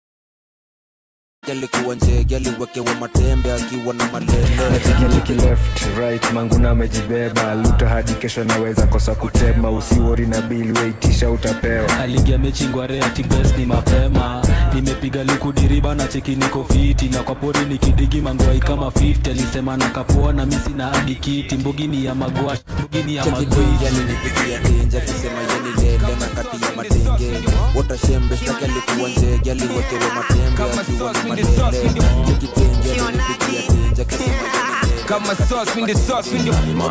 alikuwa njege aliwekewa matembe akiwa na malele nachikialiki left right manguna amejibeba luta hadi kesho naweza kosa kutema usiwori na bili weitisha utapewa aligia mechi ngware ati best ni mapema nimepiga likudiriba na cheki niko fiti na kwa pori nikidigi mangwai kama 50 alisema na kapoa na misi na hadi kiti mbugini ya magwash mbugini ya chekidenge magwash alinipigia tenje akisema yeni lele na kati ya madenge watashembe shtaki alikuwa njege aliwekewa matembe akiwa na malele chekidenge alinipigia tenje akisema yeni lele kama sauce in the sauce in the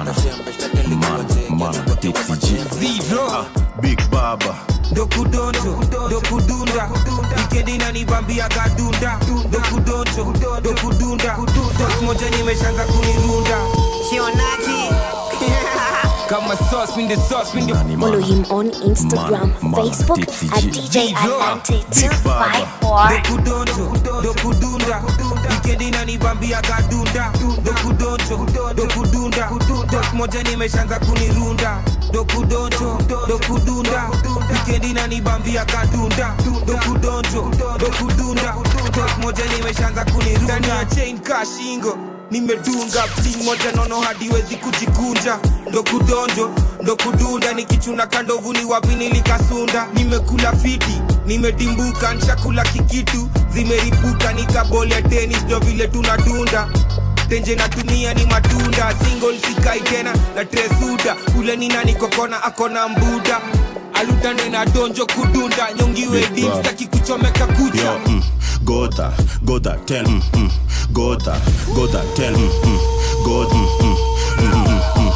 Zero. Big Baba. dokudonjo dokudunda wikendi nanibambia gadunda dokudonjo dokudunda tok moja nimeshanza kunirunda sionaji kama sauce in the sauce in the Follow him on Instagram, Facebook at DJ Alante254. dokudonjo dokudunda wikendi nanibambia gadunda dokudonjo dokudunda tok moja nimeshanza kunirunda dokudonjo dokudunda wikendi nanibambia kadunda dokudonjo dokudunda tok moja nimeshanza kunirunda ndani ya chain kashingo nimedunga pting moja nono hadiwezi kujikunja ndo kudonjo ndo kudunda nikichuna kandovuni wapi nilikasunda nimekula fiti nimedimbuka nshakula kikitu zimeripuka nikabolia tenis ndo vile tunadunda tenje natumia ni matunda single sikai tena na tresuda ule ni nani kokona akona mbuda alutande na donjo kudunda nyongiwe Big dim Bob. staki kuchomeka kucha Yo, mm, Gotha, Gotha, tell, mm, mm, Gotha, Gotha, tell, mm, mm, God, mm, mm, mm, mm, mm,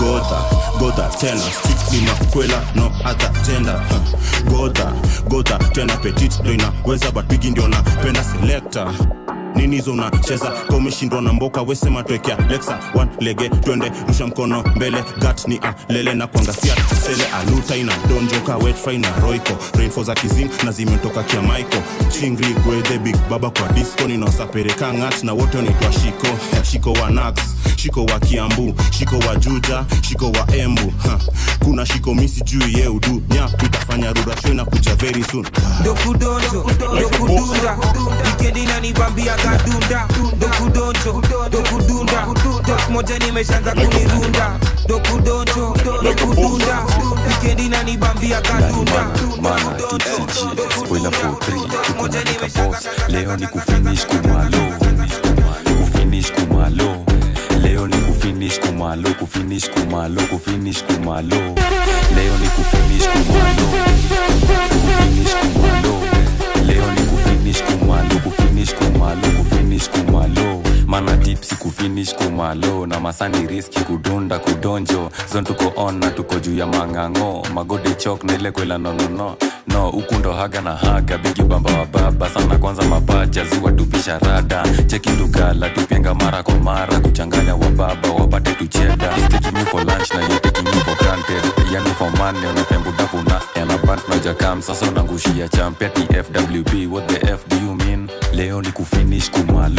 godha godha tena strictly makwela no other gender huh. godha godha tena petit ndo inaweza but bigi ndio napenda selector nini hizo unacheza ka umeshindwa na mboka wesema twekea lexa one lege twende rusha mkono mbele gat ni alele na kuangasia sele aluta ina donjoka wetfry na roiko rainfo za kizing na zimetoka kia maiko chingri gwedhe big baba kwa disco ninaosapereka ngat na wote wanaitwa shiko shiko wa nax shiko wa kiambu shiko wa juja shiko wa embu ha. kuna shiko misi juu ye udu nya tutafanya rurasho na kuja very soon dokudonjo dokudunda wikendi nanibambia gadunda dokudonjo dokudunda dok moja nimeshaanza kunirunda dokudonjo dokudunda wikendi nanibambia gadunda mana tipsg spoiler for 3 tuko na nika boss leo ni kufinish kumalo kufinish kumalo leo ni kufinish kumalo kufinish kumalo kufinish kumalo leo ni kufinish kumalo kufinish kumalo leo ni kufinish kumalo kufinish kumalo kufinish kumalo mana tipsi kufinish kumalo na masani riski kudunda kudonjo zon tuko on na tuko juu ya mang'ang'o magode chok na ile kwela nonono no huku ndo haga na haga bigi bamba wa baba sana kwanza mapaja ziwa tupisha rada cheki lugala tupenga mara kwa mara kuchanganya wa baba wapate tucheda He's taking you for lunch na you taking you for granted yani for money unapembuda kuna yana bant na jakam sasa unangushia champia tfwb what the f do you mean leo ni kufinish kumalo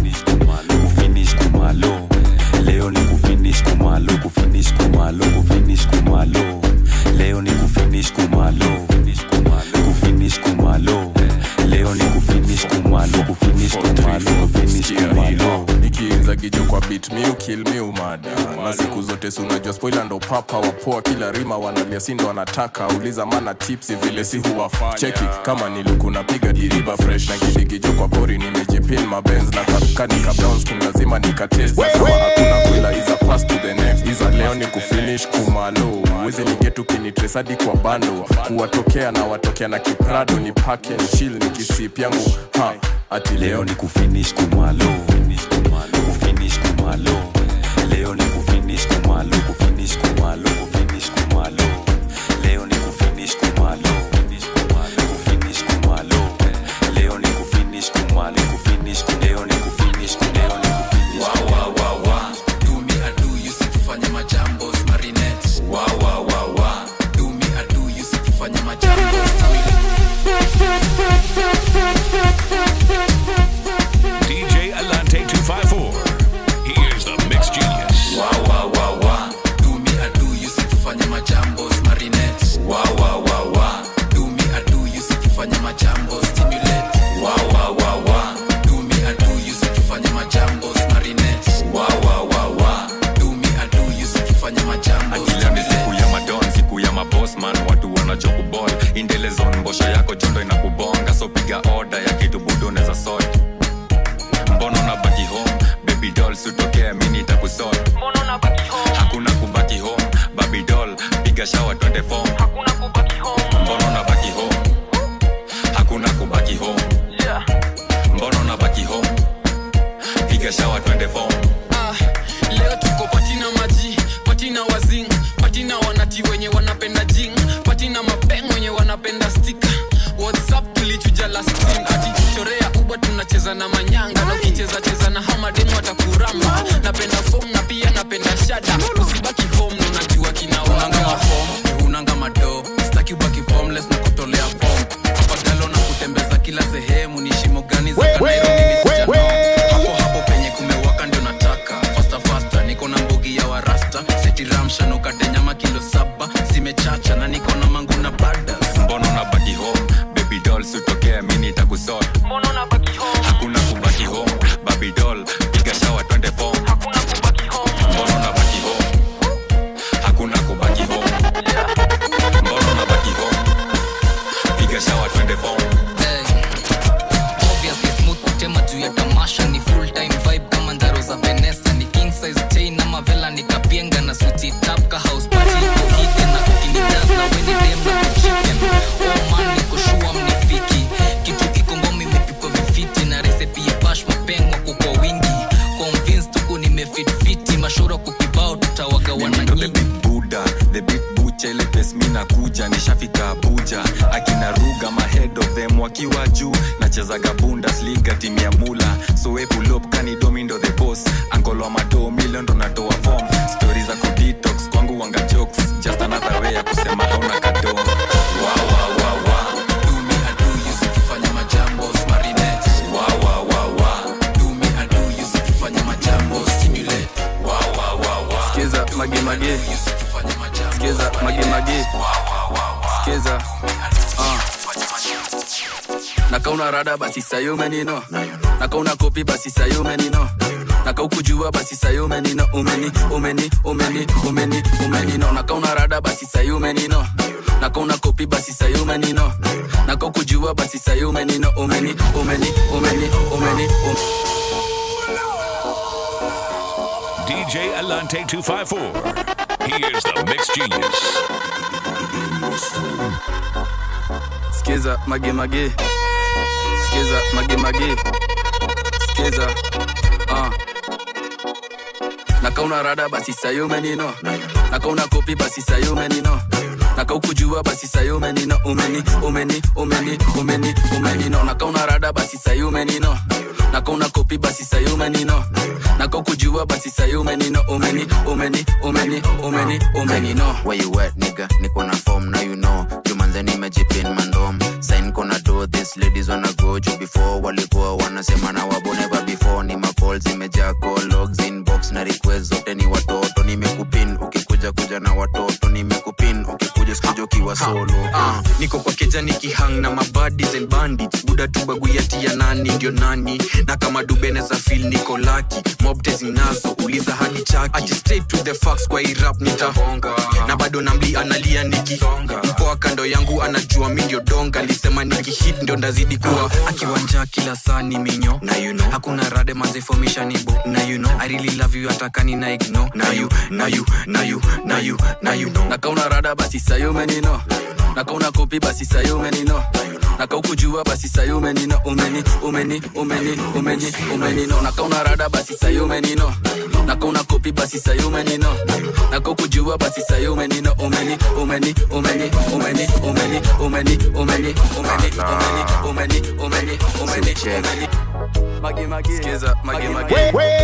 kufinish kumalo leo ni kufinish kumalo kufinish kumalo kufinish kumalo leo ni kufinish kumalo kufinish kumalo leo ni kufinish kumalo kufinish kumalo kufinish kumalo nikiinza gijo kwa bit miu kill miu mada na siku zote si unajua spoila ndo papa wapoa kila rima wanalia si ndo wanataka uliza mana tipsi vile si huwafanya cheki kama niliku napiga diriba fresh na kidigijo kwa pori nimejipin mabenz na karukanika browns kum lazima nikatest kama hakuna kwila iza pass to the next iza leo ni kufinish kumalo wezi nigetu kinitresadi kwa bando kuwatokea na watokea na kiprado ni pake chill ni kisip yangu ha ati leo ni kufinish kumalo kufinish kumalo leo ni kufinish kumalo kufinish kumalo kufinish kumalo leo ni kufinish kumalo kufinish kumalo leo ni kufinish kumalo kufinish leo ni kufinish leo ni kufinish Wa, wa, wa, wa. Do me, I do you, si tufanye majambos marinette. Wa, wa, wa, wa. Do me, I do you, si tufanye majambos DJ Alante 254. He is the mix genius. Wa, wa, wa, wa. Do me, I do you, si tufanye majambos marinette. Wa, wa, wa, wa. Do me, I do you, si tufanye majambos stimulate. Wa, wa, wa, wa. Do me, I do you, si tufanye majambos marinette. Wa, wa, wa, wa. Do me, I do you, si tufanye majambos Leo ni siku ya madon siku ya mabosman watu wanachokubol indelezon mbosha yako jondo inakubonga so piga oda ya kitu budo neza sot mbono na baki home baby doll sutokea mini takusot hakuna kubaki home baby doll piga shawa twende fom mbono na baki home hakuna kubaki home mbono na baki home piga shawa twende fom Ah, leo tuko patina maji patina wazing patina wanati wenye wanapenda jing patina mapeng wenye wanapenda stika whatsapp tulichuja last team kati chorea uba tunacheza na manyanga na ukicheza cheza na hamademu watakuramba napenda fom na pia napenda shada usibaki home na unajua unanga kinawa mafom unanga mado staki ubaki formless na kutolea fom afadhalo na kutembeza kila sehemu ni shimo gani za kanairo mimi sijano hapo hapo penye kumewaka ndio nataka fasta fasta niko na mbogi ya warasta setiramsha nukate nyama kilo saba zimechacha na niko na mangu na bada mbono na baki home baby doll sutokea mini takusot hakuna kubaki home baby doll piga shawa twende fom mbono na baki home so we pull up kanidomi ndo the boss ankolo mado million ndo natoa form stori za kudetox kwangu wanga jokes just another way ya kusema hauna kado wow, wow, wow, wow. Do me, I do you, sikifanya majambo, marinette. Wow, wow, wow, wow. Do me, I do you, sikifanya majambo, stimulate. Wow, wow, wow, wow. Skiza, mage, mage. Skiza, mage, mage. Skiza. Ah. nakauna rada basi sayumenino nakauna kopi basi sayumenino nakaukujua basi sayumenino umeni umeni umeni umeni umenino nakauna rada basi sayumenino nakauna kopi basi sayumenino nakaukujua basi sayumenino umeni umeni umeni umeni um. DJ Alante 254. He is the mix genius. skiza mage mage skiza mage mage skiza uh. nakauna rada basi sayumenino nakauna kopi basi sayumenino nakaukujua basi sayumenino umeni umeni umeni umeni umenino nakauna rada basi sayumenino nakauna kopi basi sayumenino nakaukujua basi sayumenino umeni umeni umeni umeni umenino Where you at, nigga? Niko na form, now you know. Jumanze nimejipin mandom. Sign kona do this, ladies wanna go juu before walikuwa wanasema na wabo never before. Ni macall zimejaa call logs inbox na request zote ni watoto. Nimekupin ukikuja kuja na watoto. Nimekupin ukikuja sikuja ukiwa solo. Ah, niko kwa keja nikihang na mabadis and bandits buda tu baguyati ya nani ndio nani na kama dubene za fil niko laki mobte zinazo uliza hadi chaki Ati straight to the facts kwa hii rap nitahonga na bado namli analia niki mpoa kando yangu anajua mi ndio donga lisema nikihit ndio ndazidi kuwa akiwanja kila saa ni minyo na you know. hakuna rade mazefomishanibo na you know. I really love you atakani na igno na you, na you, na you, na you, na you know. nakauna rada basi sayumenino nakauna kopi basi sayumenino nakaukujua basi sayumenino umeni umeni umeni umeni umenino nakauna rada basi sayumenino nakauna kopi basi sayumenino nakaukujua basi sayumenino umeni umeni umeni umeni umeni umeni umeni umeni umeni umeni umeni umeni umeni magi magi skiza magi magi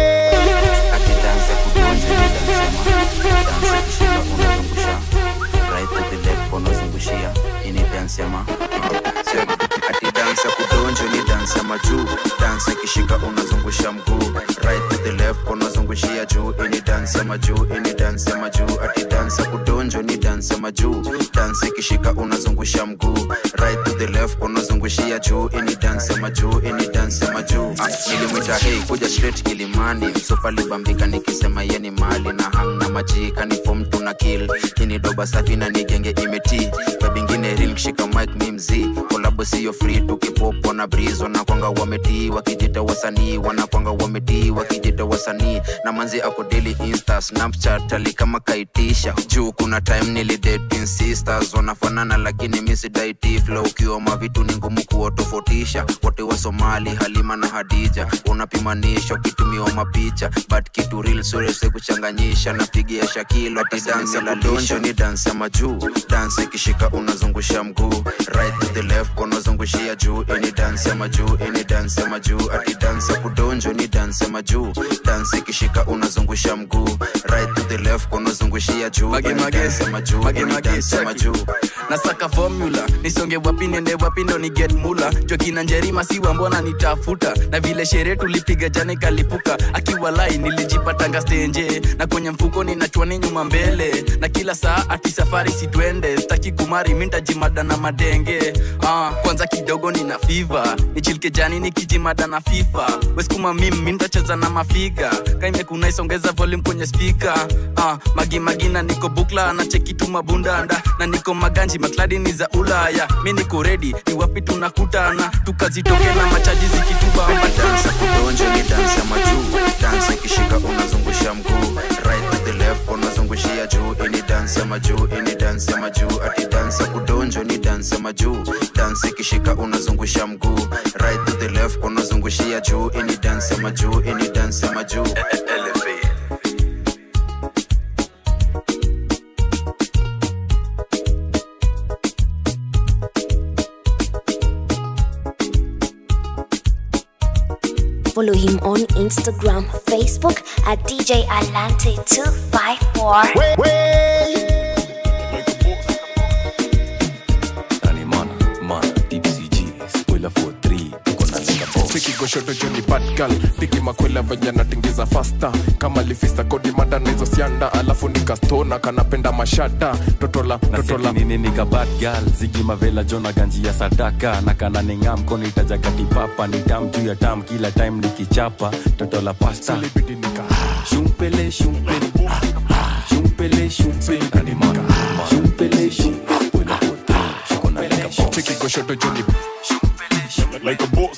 Akidansa kudonje nidansema. Dansa kishika unazungusha. Right to the left unazungushia. Ini dance ama. Check. Ati dansa kudonje ni dansa majuu. Dansa kishika unazungusha mguu. Right to the left unazungushia juu. Ini dansa majuu. Ini dansa majuu. Ati dansa kudonjo ni dansa majuu. Dansa kishika unazungusha mguu. Right to the left unazungushia juu. Ini dansa majuu. Ini dansa majuu. Ah, Nilimwita hey kuja straight kilimani. Msopa libambika nikisema ye ni mali na hang na majika ni form tuna kill. Hini doba safi na nigenge imeti. Babingine real kishika mic mi mzii. Kolabo siyo free tukipopo na breeze wanakwanga wametii wakijita wasanii wanakwanga wametii wakijita wasanii na manzi ako daily insta snapchat ali kama kaitisha juu kuna time nilidate sisters wanafanana lakini misidaiti flow ukiwa mavitu ni ngumu kuwatofautisha wote wa somali halima na hadija unapimanisha ukitumiwa mapicha but kitu real surese kuchanganyisha napigia shakilo ati dansa la donjo ni dansa majuu dansa ikishika unazungusha mguu right to the left unazungushia juu ini dansa majuu ini dansa majuu ati dansa kudonjo ni dansa majuu dansa ikishika unazungusha mguu right to the left unazungushia juu Mage, ini mage. dansa majuu Mage, ini mage, dansa cheki. majuu nasaka formula nisonge wapi nende wapi ndo ni get mula jokina njerima siwa mbona nitafuta na vile sherehe tulipiga jana ikalipuka akiwa lai nilijipatanga stenje na kwenye mfuko ninachwani nyuma mbele na kila saa ati safari sitwende staki kumari mintajimada na madenge ah, kwanza kidogo nina fiva nichilike jani nikijimada na fifa weskuma mim mintacheza na mafiga kaimekuna isongeza volume kwenye spika ah, magimagina niko bukla na chekitu mabundanda na niko maganji makladi ni za ulaya mi niko redi ni wapi tunakutana tukazitoke na machaji zikitubamba dansa kudonjo ni dansa majuu dansa ikishika unazungusha mguu right to the left unazungushia juu ini dansa majuu ini dansa majuu ati dansa kudonjo ni dansa majuu dansa ikishika unazungusha mguu right to the left unazungushia juu ini dansa majuu ini dansa majuu Follow him on Instagram, Facebook at DJ Alante254. Wait, Nani mana, mana, deep CG, spoiler for 3, tuko na lenga boss. Cheki goshoto joni bad girl Piki makwela venye natingiza fasta Kama lifista kodi mada na hizo sianda Alafu nikastona kanapenda mashada Totola, totola nini nika bad girl zigi mavela jona ganji ya sadaka na kana ninga mkono itajagati papa ni tam juu ya tam kila time nikichapa toto la pasta shumpele shumpele shumpele shumpele nani mana shumpele shumpele spoiler for three shiko na lenga boss Cheki goshoto joni Like a boss.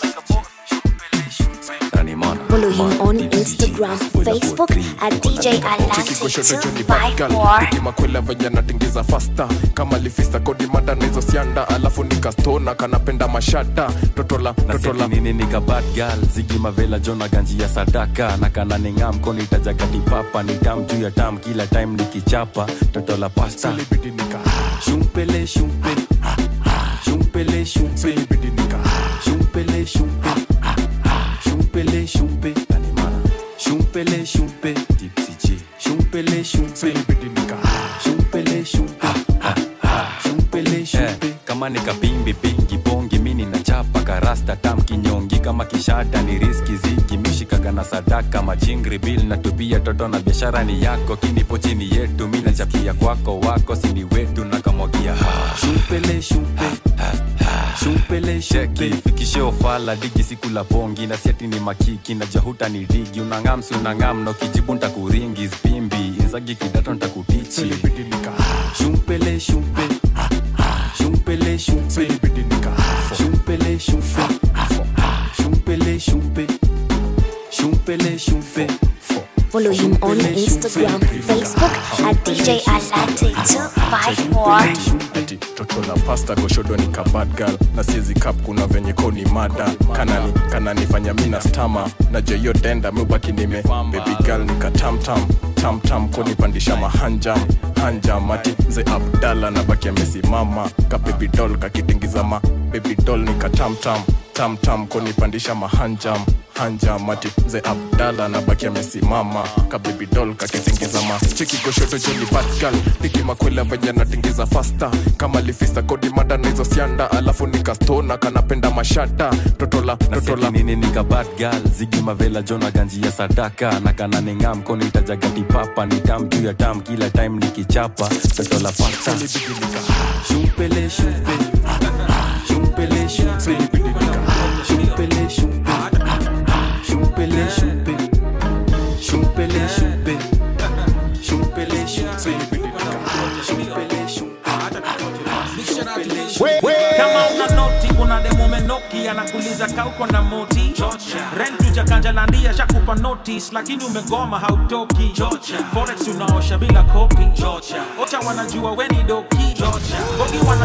nani mana Follow him on Instagram, Facebook at DJ Cheki goshoto joni bad girl Piki Alante254. makwela venye natingiza fasta Kama lifista kodi mada na hizo sianda Alafu nikastona kanapenda mashada Totola, totola nini nika bad girl zigi mavela jona ganji ya sadaka na kana ninga mkono itajagati papa ni tam juu ya tam kila time nikichapa toto la pasta shumpele shumpele shumpele shumpele shumpele shumpe shumpele shumpe nani mana shumpele shumpe tipsy G shumpele shumpe shumpele shumpe shumpele shumpe kama nikapimbi pingi bongi mini na chapa karasta tam kinyongi kama kishada ni riski zigi mishikaga na sadaka majingri bil na tubia toto na biashara ni yako kinipo chini yetu mi nachapia kwako wako sini wetu na kamwagia shumpele shumpe shumpele sheki fikishe ofala digi siku la bongi na siati ni makiki na jahuta ni digi unangamsi unangam na kijibu ntakuringi spimbi inzagi kidato ntakutichi shumpele shumpe shumpele shumpe shumpele shumpe shumpele shumpe shumpele shumpe Follow him on Instagram, Facebook at DJ Alante254. ati toto la pasta goshodo ni ka bad girl na siezi kap kuna venye ko ni mada kanani kananifanya mina stama na jeyo denda mubaki nime baby girl ni ka tamtam tamtam konipandisha mahanjam hanjam ati mze abdala na baki amesimama ka baby doll kakitingiza ma baby doll ni ka tamtam tamtam konipandisha mahanjam hanjam ati mze abdala na baki amesimama ka baby doll kakitingiza ma cheki goshoto joni bad girl piki makwela venye natingiza fasta kama lifista kodi mada na hizo sianda alafu nikastona kanapenda mashada totola totola nini nika bad girl zigi mavela jona ganji ya sadaka na kana ninga mkono itajagati papa ni tam juu ya tam kila time nikichapa toto la pasta shumpele shumpe shumpele shumpe shumpele shumpe shumpele shumpe shumpele shumpe shumpele shumpe shumpele kama una noti kuna demo menoki anakuliza kauko na moti rentu jakanjalandia shakupa notice lakini umegoma hautoki forex unaosha bila kopi ocha wanajua weni doki bogi wana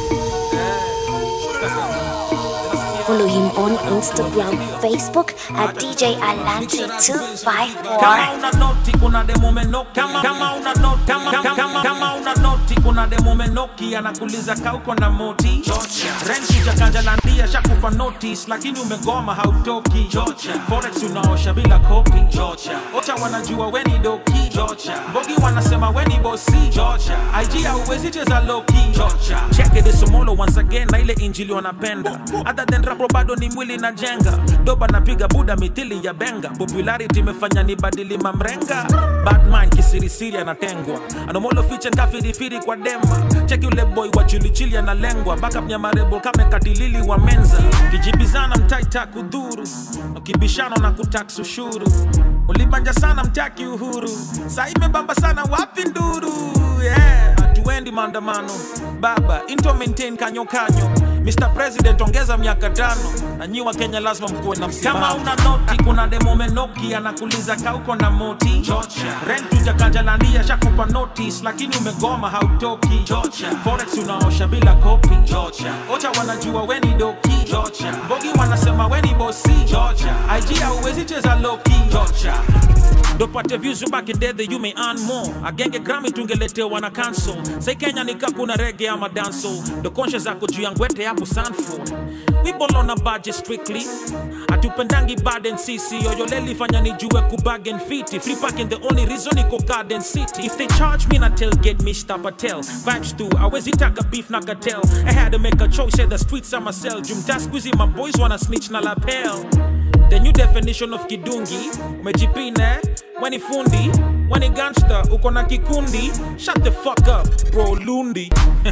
Follow him on Instagram, Facebook at DJ Alante254. kama una noti kuna demo menoki kama, kama una noti kama, kama, kama, kama una noti kuna demo menoki anakuliza kauko na moti rentu jakanjalandia shakupa notice lakini umegoma hautoki forex unaosha bila kopi ocha wanajua weni doki bogi wanasema weni bosi ig hauwezi cheza loki cheke desomolo once again na ile injili wanapenda other than rapo bado ni mwili na jenga doba napiga buda mithili ya benga popularity imefanya ni badili mamrenga batman kisirisiri anatengwa anomolo fiche nkafirifiri kwa dema cheki ule boy wa chilichili analengwa backup nyamarebo kamekatilili wa menza kijibizana mtaita kudhuru ukibishano na kutax ushuru ulibanja sana mtaki uhuru saa imebamba sana wapi nduru yeah. hatuendi maandamano baba into maintain kanyo kanyo Mr. President ongeza miaka tano na nyi wa Kenya lazima mkuwe na msimamo. Kama una noti kuna demo menoki anakuliza kauko na moti rentu jakanjalandia shakupa notice lakini umegoma hautoki forex unaosha bila kopi ocha wanajua weni doki bogi wanasema weni bosi IG hauwezi cheza loki dopate views you back in day that you may earn more agenge grami tungeletewa na cancel sai kenya nika kuna rege ama danso ndo conscious zako juu ya ngwete hapo sanford we ball on a budget strictly hatupendangi baden sisi yoyoleli fanya nijue kubagen fiti free parking the only reason iko garden city if they charge me na tailgate mr patel vibes tu awezi taka beef na cartel i had to make a choice say the streets are my cell jumta squeezy my boys wanna snitch na lapel the new definition of kidungi umejipine weni fundi weni gangster uko na kikundi shut the fuck up bro lundi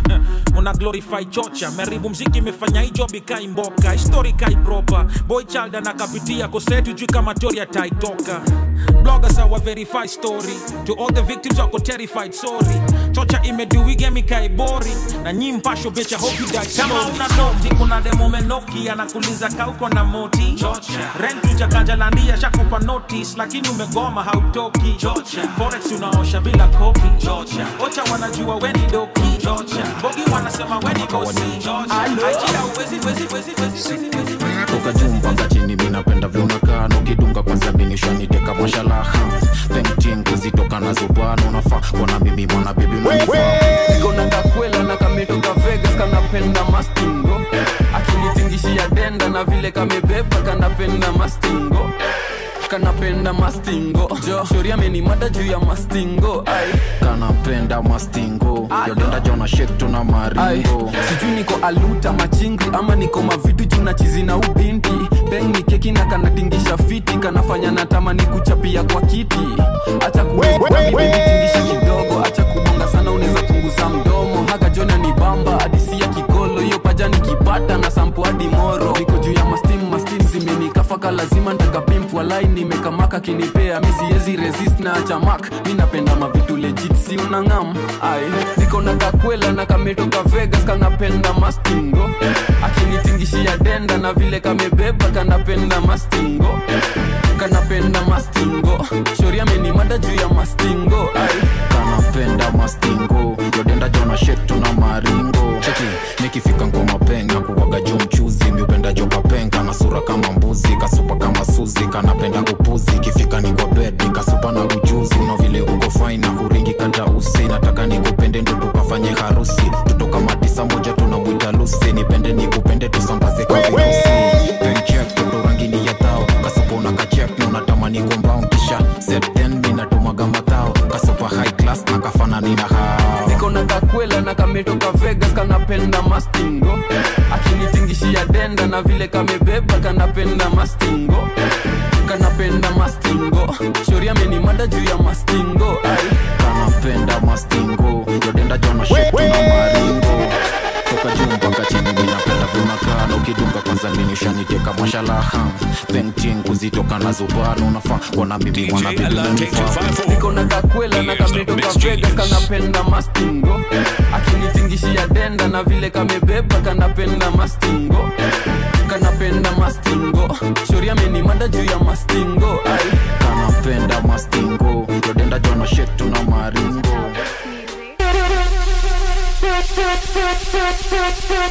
una glorify chocha meribu mziki imefanya hii job ikai mboka histori kai proper boy child anakapitia kosetu juu kama tori ataitoka bloggers awa verify story to all the victims wako terrified sorry chocha imeduigemi kai bori na nyi mpasho becha hope you die kama una noti kuna demo menoki anakuliza kauko na moti rentu jakanjalandia shakupa notice lakini umegoma hautoki forex unaosha bila kopi ocha wanajua weni doki bogi wanasema weni bosi Aikia uwezi, wezi, wezi, wezi, wezi, wezi. toka juu mpaka chini minapenda vyunakaa ukidunga kwanza binishaniteka mashalaha pentin kuzitoka nazo bwana unafaa kona mimi mwana bibi unanifaa kona kakwela na kametoka vegas kanapenda mastingo akinitingishia denda na vile kamebeba kanapenda mastingo kanapenda mastingo jo shori amenimada juu ya mastingo ai kanapenda mastingo yodenda jona shek tuna ai maringo sijui niko aluta machingri ama niko mavitu juu na chizi na ubinti peng ni keki na kanatingisha fiti kanafanya natamani kuchapia kwa kiti acha kuitingisha kidogo acha kubonga sana unaweza punguza mdomo haga jona ni bamba hadisi ya kikolo hiyo paja nikipata na sampo hadi moro niko juu ya mastim mastim zimenikafaka lazima ntakapimpwa lai nimekamaka kinipea mi siezi resist na achamak mi napenda mavitu legit si unangam ai niko na kakwela na kametoka vegas kanapenda mastingo akinitingishia denda na vile kamebeba kanapenda mastingo kanapenda mastingo shori amenimada juu ya mastingo ai kanapenda mastingo yodenda jona shek tuna maringo cheki nikifika ngoma penga kuwaga jo mchuzi miupenda jo kapenga na sura kama mbuzi kasupa kama suzi kanapenda kupuzi ikifika ni kwa bed nikasupa na ujuzi no vile uko faina huringi kanta usi nataka nikupende ndo tukafanye harusi tutoka matisa moja tunamwita lusi nipende nikupende tusambaze kwa virusi penchek toto rangini ya tao kasupa una kachek na unatamani kombao kisha set then mi natumaga matao kasupa high class na kafanani na hao niko na kakwela na kametoka vegas kanapenda mastingo akinitingishia denda na vile kamebeba kanapenda mastingo kanapenda mastingo shori amenimada juu ya mastingo ai kanapenda mastingo yodenda jona shek tuna maringo toka juu mpaka chini minapenda vyunakaa na ukidunga kwanza minishaniteka mwashalaha pentin kuzitoka nazo bwana unafaa kona mimi mwana bibi unanifaa niko na kakwela na kametoka vegas kanapenda mastingo akinitingishia denda na vile kamebeba kanapenda mastingo kanapenda mastingo shori amenimada juu ya mastingo ai kanapenda mastingo yodenda jona shek tuna maringo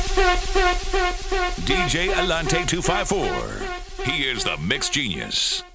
DJ Alante 254. He is the mix genius.